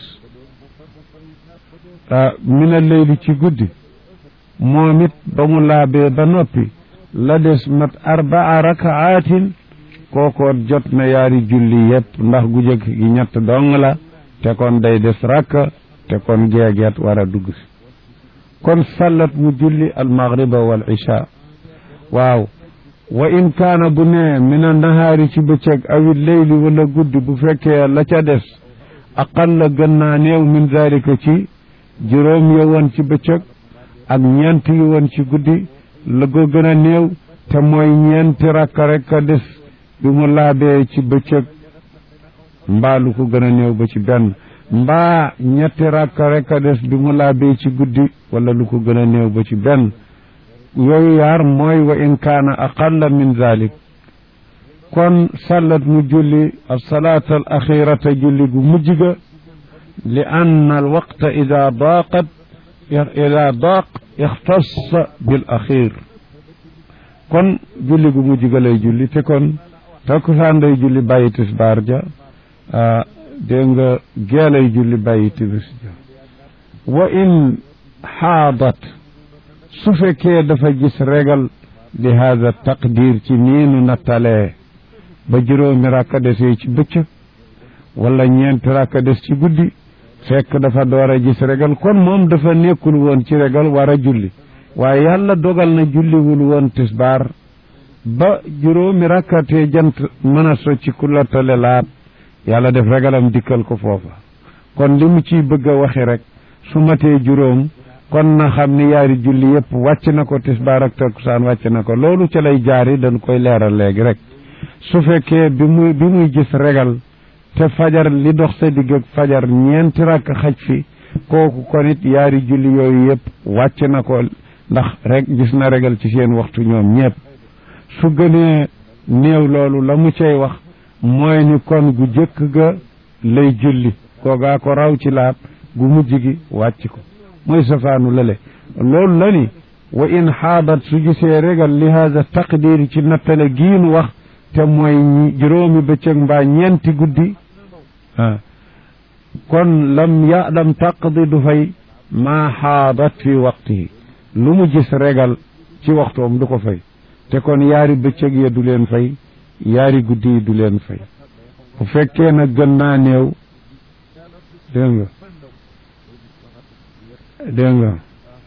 min al-layli ci guddi moom it ba mu laabee ba noppi la des mat arbaa rakaatin kookoot jot na yaari julli yépp ndax gu jëkk gi ñett dong la te kon day des rakka te kon geegeet war a dugg si kon sallat mu julli almaghriba wal isha waaw wa in kaana bu nee min a nahaari ci bëccëg awi leyli wala guddi bu fekkee la ca des aqalla gën naa néew min zalika ci juróom ya woon ci bëccëg ak ñeent yi woon ci guddi la ko gën a néew te mooy ñeenti rakka rek a des bi mu laabee ci bëccëg mbaa lu ko gën a néew ba ci benn mbaa ñetti rakka rek a des bi mu laabee ci guddi wala lu ko gën a néew ba ci benn yooyu yaar mooy wa in kaana aqalla min zalik kon sallat mu julli alsalaat al axirata julli gu mujj ga li ann al waqta ida daaqat ida daaq ixtassa bil axir kon julli gu mujj ga lay julli te kon takkusaan day julli bàyyi tisbaar ja dégg nga gee lay julli bàyyi timis ja wa in xaadat su fekkee dafa gis regal li hada taqdir ci niinu nattalee ba juróomi rakka desee ci bëccëg wala ñeenti rakka des ci guddi fekk dafa door a gis regal kon moom dafa nekkul woon ci regal war a julli waaye yàlla dogal na julliwul woon tisbaar ba juróomi rakkatee jant mën a socci ku lottale laat yàlla def regalam dikkal ko foofa kon li mu ciy bëgg a waxi rek su matee juróom kon na xam ni yaari julli yépp wàcc na ko tisbaar ak takkusaan wàcc na ko loolu ca lay jaari dañ koy leeral léegi rek su fekkee bi muy bi muy gis regal te fajar li dox sa digg ak fajar ñeenti rakk xaj fi kooku kon it yaari julli yooyu yépp wàcc na ko ndax rek gis na regal ci seen waxtu ñoom ñépp su gënee néew loolu la mu cay wax mooy ni kon gu jëkk ga lay julli koogaa ko raw ci laab gu mujj gi wàcc ko mooy safaanu lale loolu la ni wa in xaadat su gisee regal li hada taqdir ci nattale giinu wax te mooy juróomi bëccëg mbaa ñeenti guddi ah kon lam ya lam taqdi du fay maa xaadat fi waqtihi lu mu gis regal ci waxtoom du ko fay te kon yaari bëccëg ya du leen fay yaari guddi yi du leen fay bu fekkee nag gën naa néew dégg nga dégg nga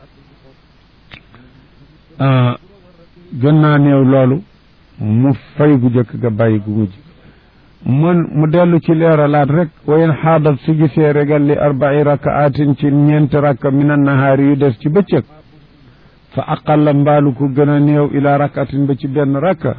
gën naa néew loolu mu fay gu jëkk ga bàyyi gu mujj mun mu dellu ci leeralaat rek wayen xaadat su gisee regal li arbai rakaatin ci ñeenti rakka min annahaari yu des ci bëccëg fa aqalla mbaalu ko gën a néew ila rakatin ba ci benn rakka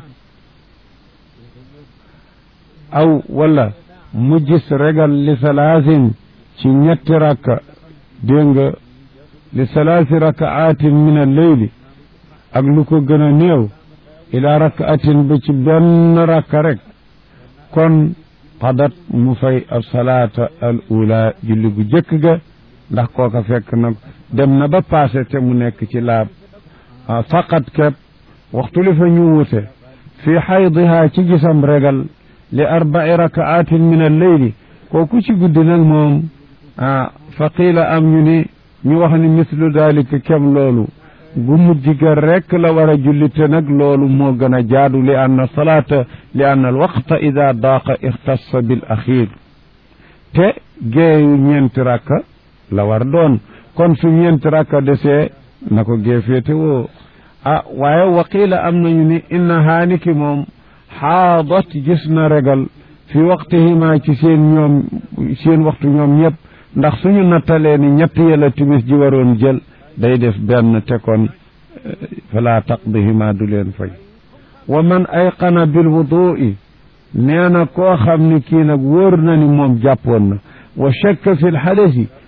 aw wala mu gis regal li salaasin ci ñetti rakka dégg nga li salaasi rakaatin min alleyli ak lu ko gën a néew ila rakaatin ba ci benn rakka rek kon qadat mu fay asalaata al ula julli gu jëkk ga ndax kooka fekk na dem na ba passé te mu nekk ci laab faqat kepp waxtu li fa ñu wute fii xaydiha ci gisam regal li arbai rakaatin min alleyli kooku ci guddi nag moom ah fa qiila am ñu ni ñu wax ni mislu dalika kem loolu gu mujj ga rekk la war a julli te nag loolu moo gën a jaadu li anna salaata li anna alwaqta ida daaqa ixtassa bil axir te géeyu ñeenti rakka la war doon kon su ñeenti rakka desee na ko gee féete woo ah waaye waqiila am nañu ni inna haaniki moom xaadat gis na regal fi waqtihima ci seen ñoom seen waxtu ñoom ñëpp ndax suñu nattalee ni ñett yëla timis ji waroon jël day def benn te kon fala taqdihima du leen fay wa man ayqana bil wudui nee na koo xam ni kii nag wóor na ni moom jàppoon na wa shakka fi lxadasi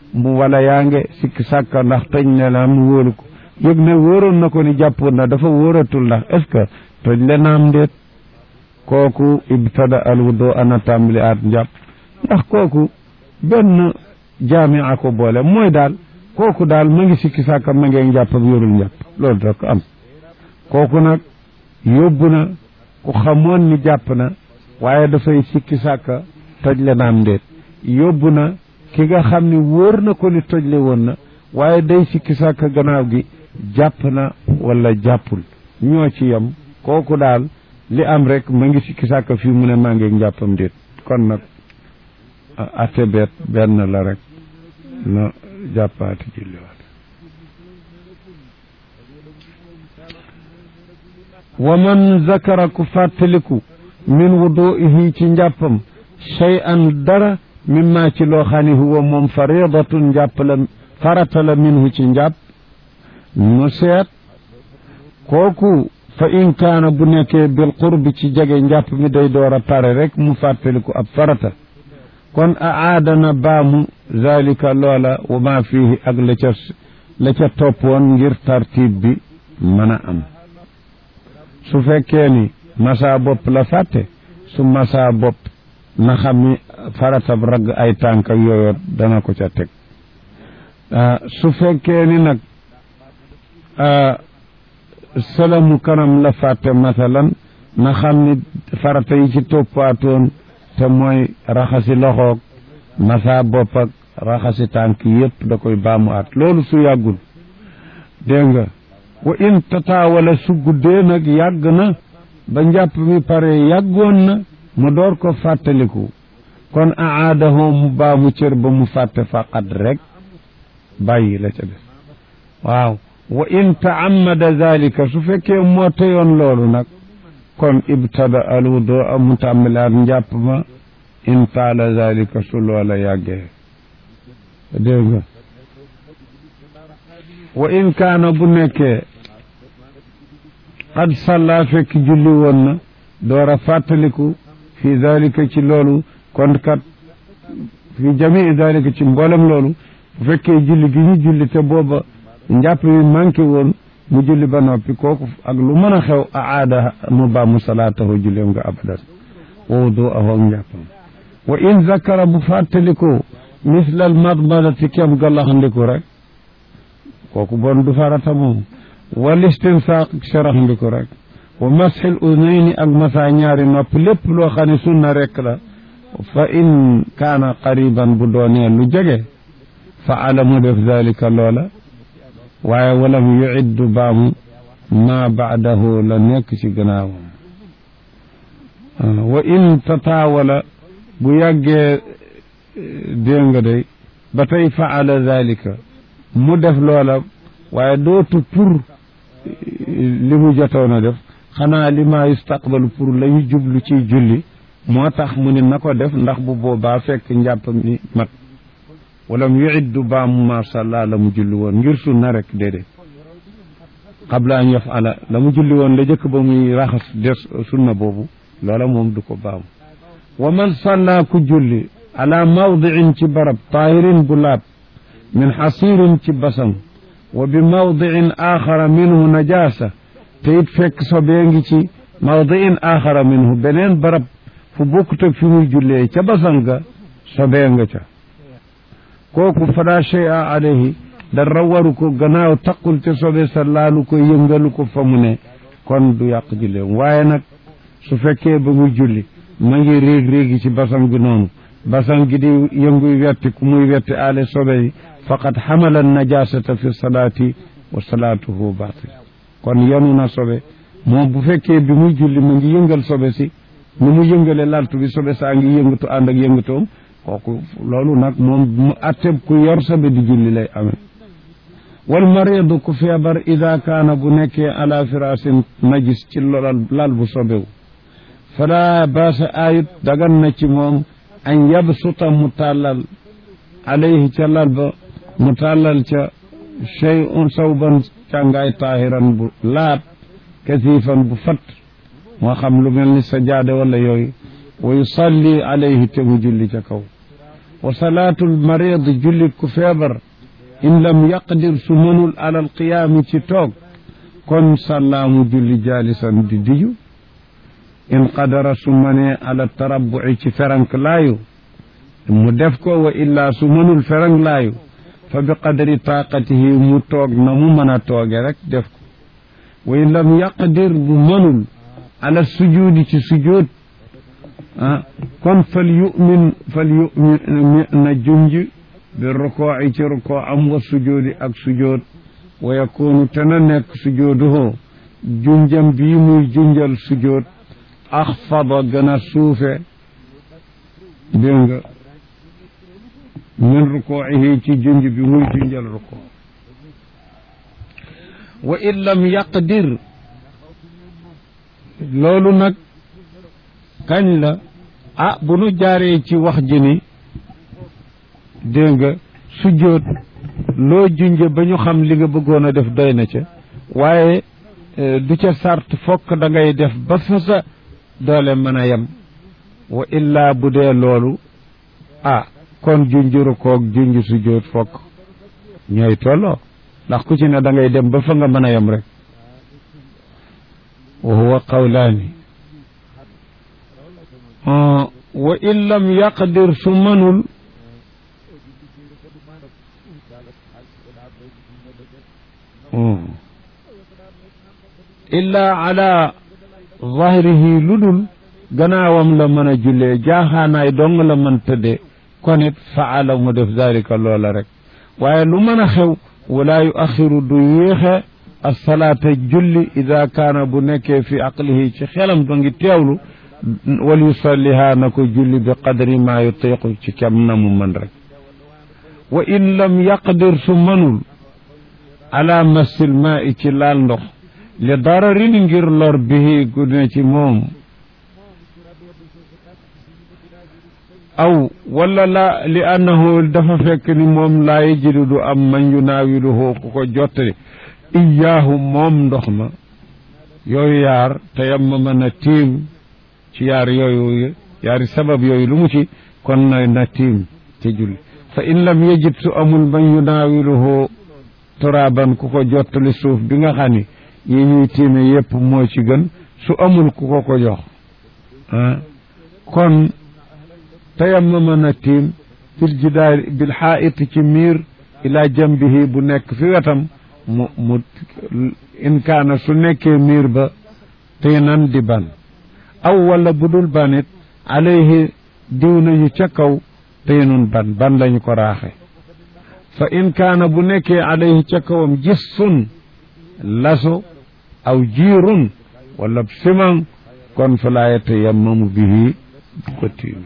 mu wala yaa nge sikki sàkka ndax toj ne la mu wóolu ko yëg ne wóoroon na ko ni jàppoon na dafa wóoratul ndax est ce que toj le naam ndéet kooku ibtada al wudu ana tàmbali aat njàpp ndax kooku benn jaamia ko boole mooy daal kooku daal ma ngi sikki sàkka ma ngee njàpp ak yorul njàpp loolu da ko am kooku nag yóbbu na ku xamoon ni jàpp na waaye dafay sikki sàkka toj le naam ndéet yóbbu na ki nga xam ni wóor na ko ni tojle woon na waaye day sikki sàkka gannaaw gi jàpp na wala jàppul ñoo ci yem kooku daal li am rek ma ngi sikki sàkka fii mu ne maa ngi njàppam déet kon nag ate beet benn la rek na jàppaati julliwaat wa man zakara ku fàttaliku min wuduihi ci njàppam shay'an dara mimma ci loo xam ne huwa moom faridatun njàpp la farata la minhu ci njàpp mu seet kooku fa in kaana bu nekkee bil qurbi ci jege njàpp mi day door a pare rek mu fàttaliku ab farata kon a aadana baamu zalika loola wa ma fihi ak la ca la ca toppoon ngir tartib bi mën a am su fekkee ni masa bopp la fàtte su masa bopp na xam ni faratab ragg ay tànk ak yooyu dana ko ca teg su fekkee ni nag salamu kanam la fàtte masalan na xam ni farata yi ci toppaatoon te mooy raxasi loxoog masa bopp ak raxasi tànk yépp da koy baamu at loolu su yàggul dégg nga wa in tataawala su guddee nag yàgg na ba njàpp mi pare yàggoon na mu door ko fàttaliku kon aadahu mu baamu cër ba mu fàtte faqat rek bàyyi la ca def waaw wa in taammada zalika su fekkee moo teyoon loolu nag kon ibtada al wudu a mu tàmbalaat njàpp ma in taala zalika su loola yàggee dégg nga wa in kaana bu nekkee qad salla fekk julli woon na door a fàttaliku fi dalika ci loolu kon kat fi jamii dalika ci mboolem loolu bu fekkee julli gi ñu julli te booba njàpp mi manqué woon mu julli ba noppi kooku ak lu mën a xew a aada mu baamu salaatahu julleem nga abadan wa wuduahu ak njàppam wa in zakara bu fàttaliko misla al madmadati kem gallaxandiku rek kooku bon du farata moom wal istinsaaq saraxndiku rek wa masxil unayni ak masa ñaari nopp lépp loo xam ne sunna rek la fa in kaana qariban bu doonee lu jege fa ala mu def dalika loola waaye walam yuiddu baamu ma baadahu la nekk ci gannaawam wa in tataawala bu yàggee dégg nga day ba tey faala dalika mu def loola waaye dootu pour li mu jotoon a def xanaa li ma yustaqbalu pour la ñu jublu ci julli moo tax mu ne na ko def ndax bu boobaa fekk njàpp mi mat wala mu yuiddu baamu ma salla la mu julli woon ngir sunna rek déedéet qabla an yafala la mu julli woon la jëkk ba muy raxas des sunna boobu loola moom du ko baamu wa man salla ku julli ala mawdiin ci barab taahirin bu laab min xasirin ci basang wa bi mawdiin axara minhu najaasa te it fekk sobee ngi ci mawdiin axara minhu beneen barab fu bokkut ak fi muy jullee ca basang ga sobee nga ca kooku fala shay'a alayhi dara waru ko gannaaw taqul ca sobe sa laalu ko yëngalu ko fa mu ne kon du yàq julleem waaye nag su fekkee ba muy julli ma ngi réeg réegi ci basang bi noonu basang gi di yënguy wetti ku muy wetti aale sobe yi faqad xamala najasata fi salaati wa salaatuhu batil kon yanu na sobe moom bu fekkee bi muy julli ma ngi yëngal sobe si ni mu yëngale laltu bi sobe saa ngi yëngatu ànd ak yëngatoom kooku loolu nag moom mu atteb ku yor sobe di julli lay amee wal maridu ku feebar ida kaana bu nekkee ala firasin najis ci lolal lal bu sobewu fala baasa ayut dagan na ci moom an yabsuta mu tàllal alayhi ca lal ba mu tàllal ca chey un sawban càngaay taahiran bu laab kasifan bu fat moo xam lu mel ni sa jaade wala yooyu wa yusalli alayhi te mu julli ca kaw wa salaatul marid jullit ku feebar in lam yaqdir su mënul alal qiyaami ci toog kon sàllaamu julli jaalisan di diju in qadara su mënee ala tarabbuci ci ferank laayu mu def ko wa illaa su mënul ferank laayu fa bi qadri taaqatihi mu toog na mu mën a tooge rek def ko wa in lam yaqdir bu mënul ala sujuudi ci sujuud ah kon fal yumin fal yumin na junj bi rukooci ci rukoo am wa sujuudi ak sujood wa yakunu te na nekk sujooduhu junjam bii muy junjal sujood axfada gën a suufe dégg nga min rukoocihi ci junj bi muy junjal rukoo wa in lam yaqdir loolu nag kañ la ah bu nu jaaree ci wax ji ni dégg nga sujjóot loo junje ba ñu xam li nga bëggoon a def doy na ca waaye du ca sart fokk da ngay def ba fa sa doole mën a yem wa illaa bu dee loolu ah kon junjuru koog junj sujjóot fokk ñooy tolloo ndax ku ci ne da ngay dem ba fa nga mën a yem rek wa huwa qawlaani wa in lam yaqdir su mënul illaa ala zahrihi lu dul gannaawam la mën a jullee jaaxaanaay dong la mën tëddee kon it faala mu def zalika loola rek waaye lu mën a xew wala yu axiru du yéexe asalaata julli ida kaana bu nekkee fi aqlihi ci xelam ba ngi teewlu wal yusalliha na ko julli bi qadri ma yutiqu ci kem na mu mën rek wa in lam yaqdir su mënul ala massil maa i ci laal ndox li dararin ngir lor bihi gu ne ci moom aw wala la li annahu dafa fekk ni moom laa yajidu du am man yunaawiluhu ku ko jottali iyaahu moom ndox ma yooyu yaar te yamma mën a tiim ci yaar yooyu yaari sabab yooyu lu mu ci kon na na tiim ci julli fa in lam yajid su amul man yunaawiluhu turaaban ku ko jottali suuf bi nga xam ni yi ñuy tiime yépp moo ci gën su amul ku ko ko jox ah kon tayammama na tiim bil jidaar bil xaait ci miir ila jambihi bu nekk fi wetam mu mu in kaana su nekkee miir ba tiinan di ban aw wala bu dul banit alayhi diw nañu ca kaw tiinun ban ban lañu ko raaxe fa in kaana bu nekkee alayhi ca kawam gissun laso aw jiirun wala siman kon fa laa yatayammamu bihi du ko tiime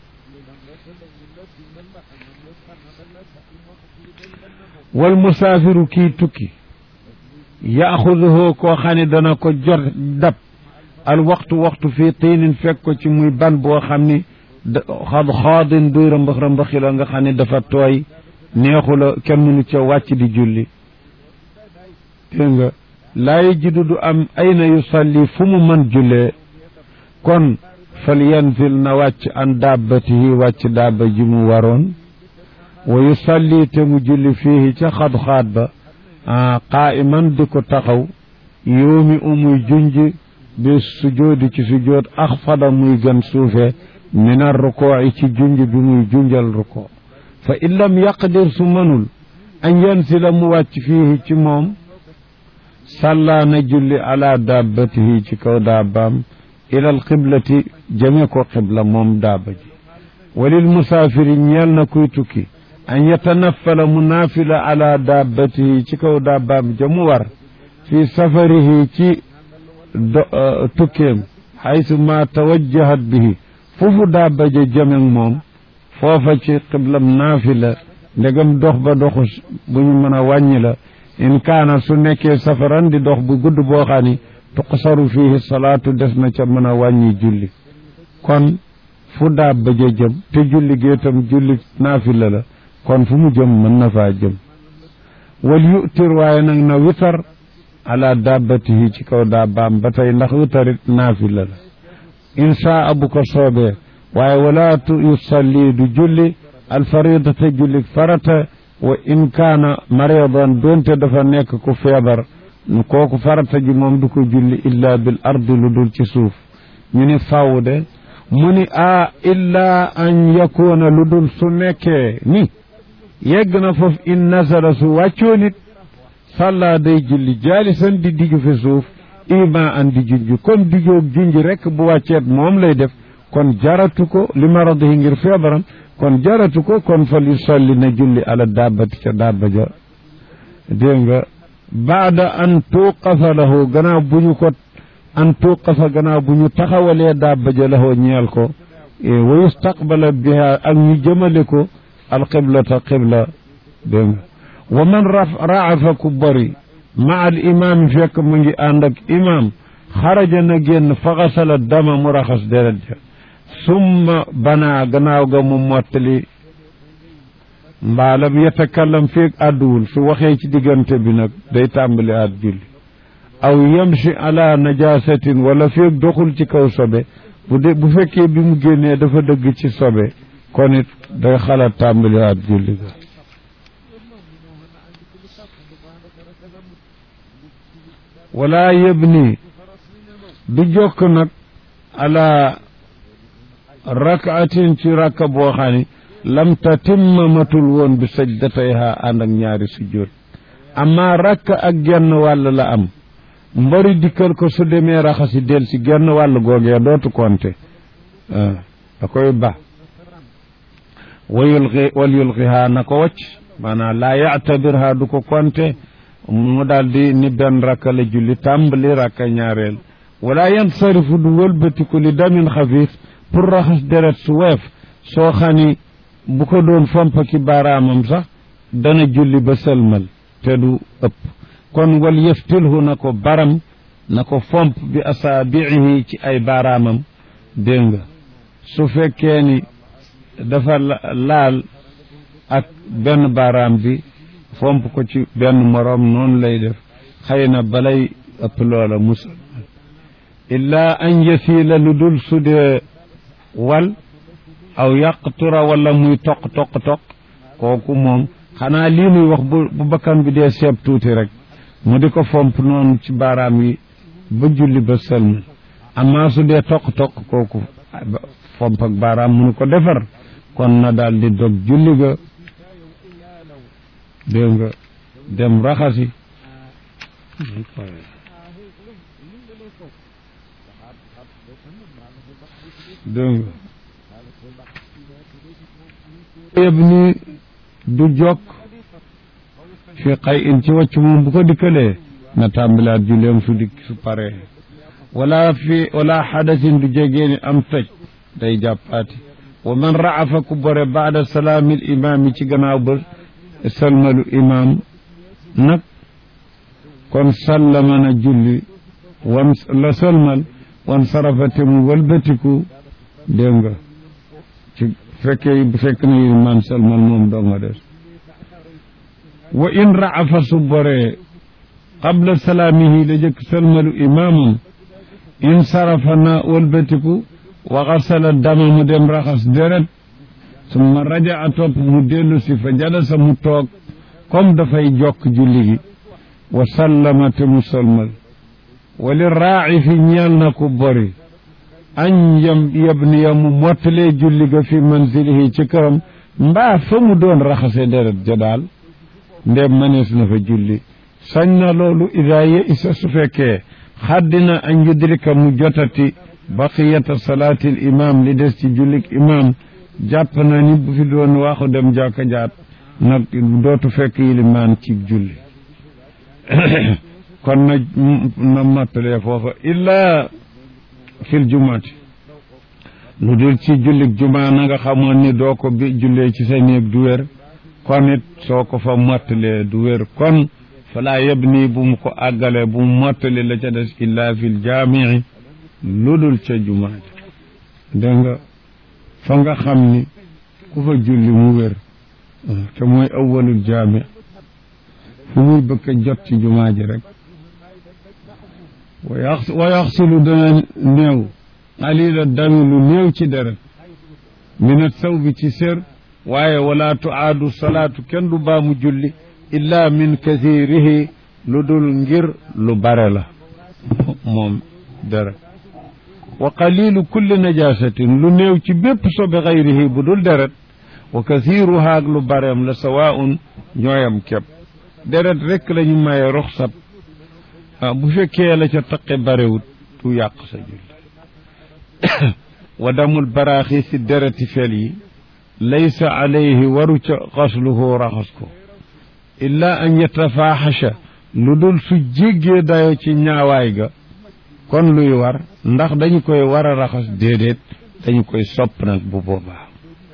wal musaafiru kii tukki yaaxuduhu koo xam ne dana ko jot dab al waxtu waxtu fii tiinin fekk ko ci muy ban boo xam ni xad xaadin buy rëmbax rëmbaxi la nga xam ne dafa tooy neexu la kenn mënu ca wàcc di julli dégg nga laa yajidu du am ayna yusalli fu mu mën jullee kon fal yanzil na wàcc an dabbatihi wàcc dabba ji mu waroon wa yusalli te mu julli fiihi ca xad-xaat ba qaa'iman di ko taxaw yoomi umuy junj bi sujoodi ci sujood axfada muy gën suufe min ar rukooci ci junj bi muy junjal rukoo fa in lam yaqdir su mënul an yansila mu wàcc fiihi ci moom sàllaa na julli ala dabbatihi ci kaw dabbaam ila al qiblati jëme ko qibla moom dabba ji walil musaafiri ñeel na kuy tukki an yatanaffala mu naafila ala dabbatihi ci kaw dabbaam ja mu war fi safarihi ci tukkeem xaysu ma tawajjahat bihi foofu dabba ja jëmeg moom foofa ci qiblam naafila ndegam dox ba doxu bu ñu mën a wàññi la in kaana su nekkee safaran di dox bu gudd boo xam ni tuqsaru fihi salaatu des na ca mën a wàññi julli kon fu dabba ja jëm te julli gi itam julli naafila la kon fu mu jëm mën na faa jëm wal yu'tir waaye nag na witar ala dabbatihi ci kaw dabbaam ba tey ndax witarit naafila la inshaa bu ko soobee waaye wala yusalli du julli alfaridata julli farata wa in kaana maridan doonte dafa nekk ku feebar kooku farata ji moom du ko julli illa bil ardi lu dul ci suuf ñu ni faaw de mu ni a illa an yakuna lu dul su nekkee ni yegg na foofu in nasara su wàccoo nit sàllaa day julli jaalisan di digg fi suuf ima an di junj kon diggoog junj rek bu wàcceet moom lay def kon jaratu ko li maradihi ngir feebaram kon jaratu ko kon fal yusalli na julli ala dabbati ca dabba ja dégg nga baada an tuqafa lahu gannaaw bu ñu ko an tuqafa gannaaw bu ñu taxawalee dabba ja lahu ñeel ko wa yustaqbala biha ak ñu jëmale ko alqiblata qibla dégg nga wa man raafa ku bari ma al imaam fekk mu ngi ànd ak imaam xaraja na génn faxasala dama mu raxas deret ja summa banaa gannaaw ga mu mottali mbaalam yatakallam feeg àdduwul su waxee ci diggante bi nag day tàmbali at julli aw yamshi ala najasatin wala feeg doxul ci kaw sobe bu de bu fekkee bi mu génnee dafa dëgg ci sobe kon it day xalaat tàmbali at julli ga wala yëbni du jokk nag ala rakaatin ci rakka boo xam ni lam tatimma matul woon bi sajdatayha ànd ak ñaari sujjóot amma rakka ak genn wàll la am mbari dikkal ko su demee raxasi del si genn wàll googee dootu konte da koy ba wa yulqi wal yulqiha na ko wacc maanaam laa yactabirha du ko konte mu daal di ni benn rakka la julli tàmbali rakka ñaareel wala yansarifu du wëlbatiku li damin xafiif pour raxas deret su weef soo xani bu ko doon fomp ki baaraamam sax dana julli ba sëlmal te du ëpp kon wal yeftilhu na ko baram na ko fomp bi asaabiihi ci ay baaraamam dégg nga su fekkee ni dafa laal ak benn baaraam bi fomp ko ci benn moroom noonu lay def xëy na balay ëpp loola musal illaa an yasiila lu dul su dee wal aw yaqtura wala muy toq toq toq kooku moom xanaa lii muy wax bu bu bakkan bi dee seeb tuuti rek mu di ko fomp noonu ci baaraam yi ba julli ba sëlmal amaa su dee toq toq kooku fomp ak baaraam munu ko defar kon na daal di dog julli ga dégg nga dem raxasi dégg nga yëb ni du jokk fi xay in ci wàcc moom bu ko dikkalee na tàmbilaat julleem su dikk su paree wala fi wala xadasin du jegee ni am toj day jàppaati wa man raafa ku bore baada salaamil imaam yi ci gannaaw ba salmalu imaam nag kon sallama na julli wan la salmal wan sarafate mu walbatiku dégg nga ci fekkee bu fekk na imaam salmal moom doo nga des wa in raafa su boree qabla salaamihi la jëkk salmalu imaamam in sarafa na walbatiku wa xasala dama mu dem raxas deret summa raja a topp mu dellu si fa jalasa mu toog comme dafay jokk julli gi wa sallama te mu salmal wali raaci fi ñeel na ku bori añ yam yabniya mu mottalee julli ga fi manzilihi ci këram mbaa fa mu doon raxase deret ja daal ndem manees na fa julli sañ na loolu ida ye isa su fekkee xaddina an yudrika mu jotati baqiyata salaatil imam li des ci jullik imam jàpp na ni bu fi doon waxu dem jàkka jaat nag dootu fekk yilimaan ci julli kon na na mattalee foofa illa fil jumaati lu dul ci jullik juma na nga xamoon ni doo ko bi jullee ci sa néeg du wér kon it soo ko fa mottalee du wér kon falaa yeb nii bu mu ko àggalee bu mu mottali la ca des illa fil jaamii lu dul ca jumaati dégg nga fa nga xam ni ku fa julli mu wér te mooy awwalul jaami fu muy bëgg a jot ci jumaa ji rek wa yax wa yaxsilu dana néew qalila dami lu néew ci deret minat saw bi ci sér waaye wala tuaadu salaatu kenn du baamu julli illa min kathirihi lu dul ngir lu bare la moom deret wa qalilu kulli najasatin lu néew ci bépp sobe xayrihi bu dul deret wa kathiruha ak lu bareem la sawaun ñooyam képp deret rekk la ñu maye roxsat bu fekkee la ca taqe barewut du yàq sa julli wa damul baraaxi si dereti fel yi laysa alayhi waru ca xasluhu raxas ko illa an yatafaaxasha lu dul su jéggee dayo ci ñaawaay ga kon luy war ndax dañu koy war a raxas déedéet dañu koy sopp nag bu boobaa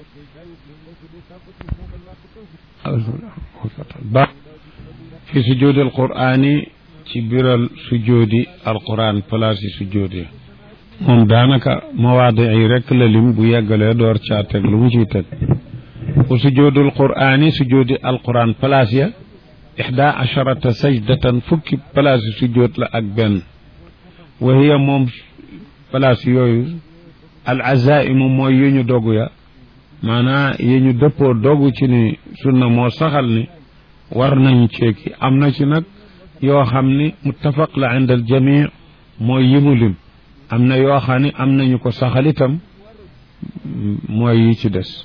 ba fi sujudi alqur'ani ci biral sujudi alquran place yi sujudi moom daanaka mawaadi yi rekk la lim bu yeggalee door caa teg lu mu ciy teg wa sujudi alqur'ani sujudi alquran place ya ixda asharata sajdatan fukki place yi sujud la ak benn wa hiya moom place yooyu al azaimu mooy yu ñu dogu ya maanaa yi ñu dëppoo dogu ci ni sunna moo saxal ni war nañu ceeki am na ci nag yoo xam ni muttafaq la inda al jamii mooy yi mu lim am na yoo xam ni am nañu ko saxal itam mooy yi ci des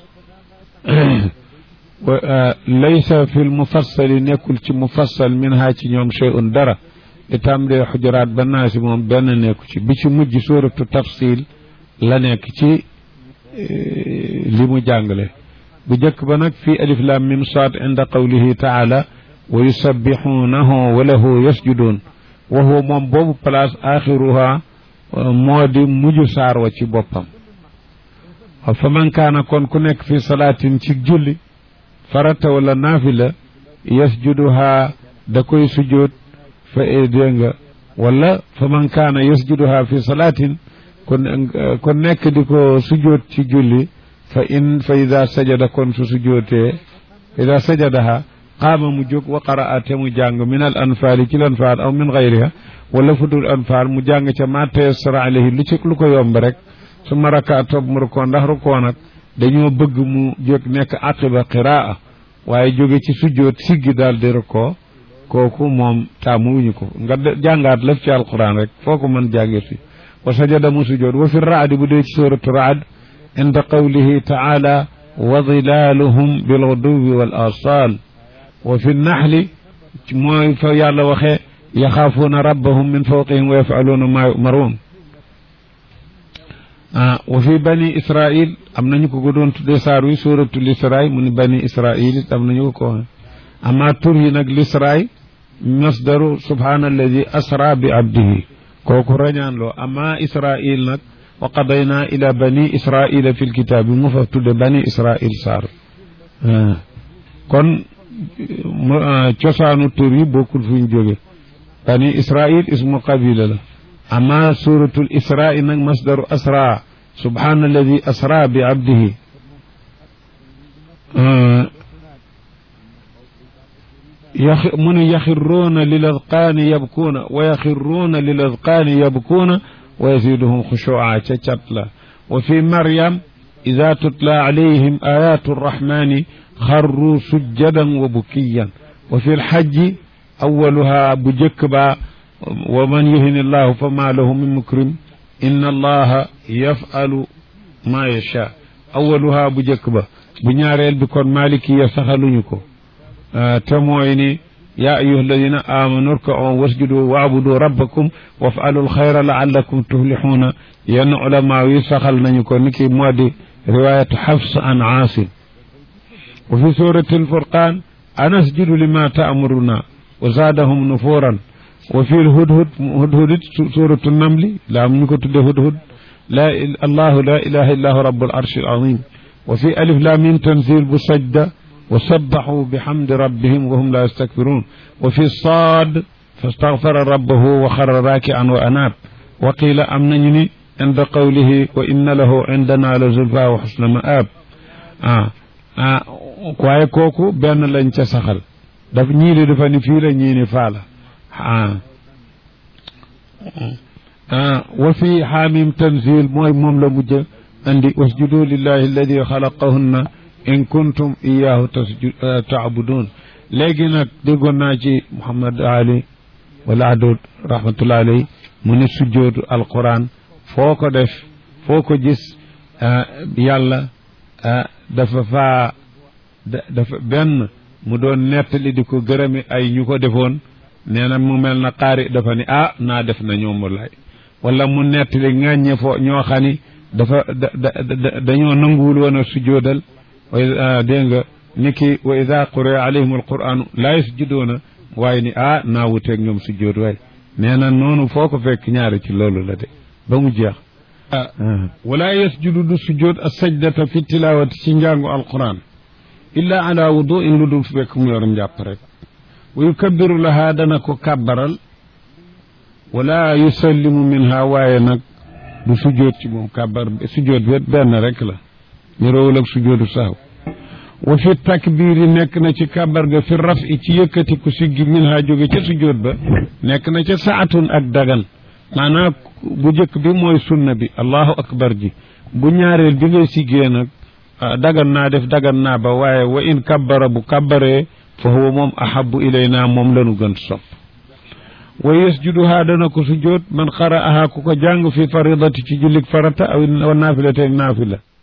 laysa fi l mufassali nekkul ci mufassal min ha ci ñoom shay'un dara li tàmbalee xujuraat ba naa si moom benn nekku ci bi ci mujj suuratu tafsil la nekk ci li mu jàngale bu njëkk ba nag fii alif lam mim saad inda qawlihi taala wa yusabbixuunahu wa lahu yasjuduun wa huwa moom boobu place axiruha moo di mujj saar wa ci boppam fa man kaana kon ku nekk fi salaatin ci julli farata wala naafila yasjuduha da koy sujjoot fa dégg nga wala fa man kaana yasjuduha fi salaatin kon kon nekk di ko sujjoot ci julli fa in fa ida sajada kon su sujjootee ida sajadaha qaama mu jóg wa qaraa te mu jàng min al anfaali ci l anfaal aw min gayriha wala fu dul anfaal mu jàng ca ma tayassara alayhi lu ci lu ko yomb rek su ma raka toog mu rukoo ndax rukoo nag dañoo bëgg mu jóg nekk aqiba qiraa waaye jóge ci sujjoot siggi daal di rukoo kooku moom taamu wuñu ko nga jàngaat lëf ci alquran rek foo ko mën jànge fi wa sajada mu sujjoot wa fi raadi bu dee ci suratu raad inda qawlihi taala wa dilaaluhum bilguduwi wal asal wa fi naxli mooy fa yàlla waxee yaxaafuuna rabbahum min fawqihim wa yafaluuna maa yumaruun ah wa fi bani israil am nañu ko ko doon tuddee saar wi suratul israil mu ni bani israil it am nañu ko ko waxe ama tur yi nag lisraay masdaru subhaana alladi asra bi abdihi kooku rañaan loo ama israil nag wa qadayna ila bani israila fi lkitaabi mu fa tudde bani israil saar kon cosaanu tur yi bokkul fu ñu jóge bani israil ismu qabila la ama suratul israi nag masdaru asra subhaana alladi asra bi abdihi mu ne yaxirruuna lil adqaani yabkuuna wa yaxirruuna lil adqaani yabkuuna wa yaziduhum xushuuca ca cat la wa fi maryam ida tutla alayhim ayatu arrahmani xarru sujjadan wa bukiyan wa fi lxajji awaluha bu jëkk ba wa man yuhin allahu fa ma lahu min mukrim inna allaha yafalu ma yacha awaluha bu jëkk ba bu ñaareel bi kon malikiya saxaluñu ko te mooy ni yaa ayuha alladina amanu rkau wasjudu waabudu rabbakum wafalu alxayra laallakum tuflixuuna yenn ulama yi saxal nañu ko ni ki moo di riwayatu xafs an aasim wa fi surati alfurqan anasjudu lima taamuruna wa zaadahum nufuran wa fi lhudhud hudhudit suratu namli la am ñu ko tudde hudhud la allahu la ilaha illa hu rabbul arshi alazim wa fi alif lam mim tanzil bu sajda wa sabbaxu bixamdi rabbihim wa hum la yastakbiruun wa fi saad fastaxfara rabbahu wa xarra raakian wa anaab wa qiila am nañu ni inda qawlihi wa inna lahu indana la zulfa wa xusna maab ah ah waaye kooku benn lañ ca saxal daf ñii di dafa ni fii la ñii ni faa la ah ah wa fi xaamim tanzil mooy moom la mujj andi wasjudu lillahi alladi xalaqahunna in kuntum iyaahu tasju taabudun léegi nag déggoon naa ci Muhammad Ali wala adud rahmatullah alayhi mu ne sujjootu alquran foo ko def foo ko gis yàlla dafa faa dafa benn mu doon nettali di ko gërëmi ay ñu ko defoon nee na mu mel na xaari dafa ni ah naa def na ñoom lay wala mu nettali ŋàññe foo ñoo xam ni dafa da dañoo nanguwul woon a sujjoodal wa dégg nga ni ki wa ida quri'a alayhim alquranu laa yasjuduuna waaye ni ah naa wuteeg ñoom sujjood waay nee na noonu foo ko fekk ñaari ci loolu la de ba mu jeex wala yasjudu du sujjood a sajdata fi tilawati ci njàngu alquran illa ala wudu in lu dul fekk mu yor njàpp rek wa yukabbiru laha dana ko kàbbaral wala yusallimu minha waaye nag du sujjood ci moom kàbbar sujjood bet benn rek la ñu roowul ak sujjoodu saaw wa fi takbiiri nekk na ci kàbbar ga fi raf i ci yëkkati ku siggi minha jóge ca sujjood ba nekk na ca saatun ak dagan maanaam bu njëkk bi mooy sunna bi allahu akbar ji bu ñaareel bi ngay siggee nag dagan naa def dagan naa ba waaye wa in kabbara bu kabbaree fa huwa moom ahabu ilayna moom lanu gën sopp wa yasjuduhaa dana ko sujjoot man qara'ahaa ku ko jàng fi faridati ci jullik farata aw naafila teeg naafila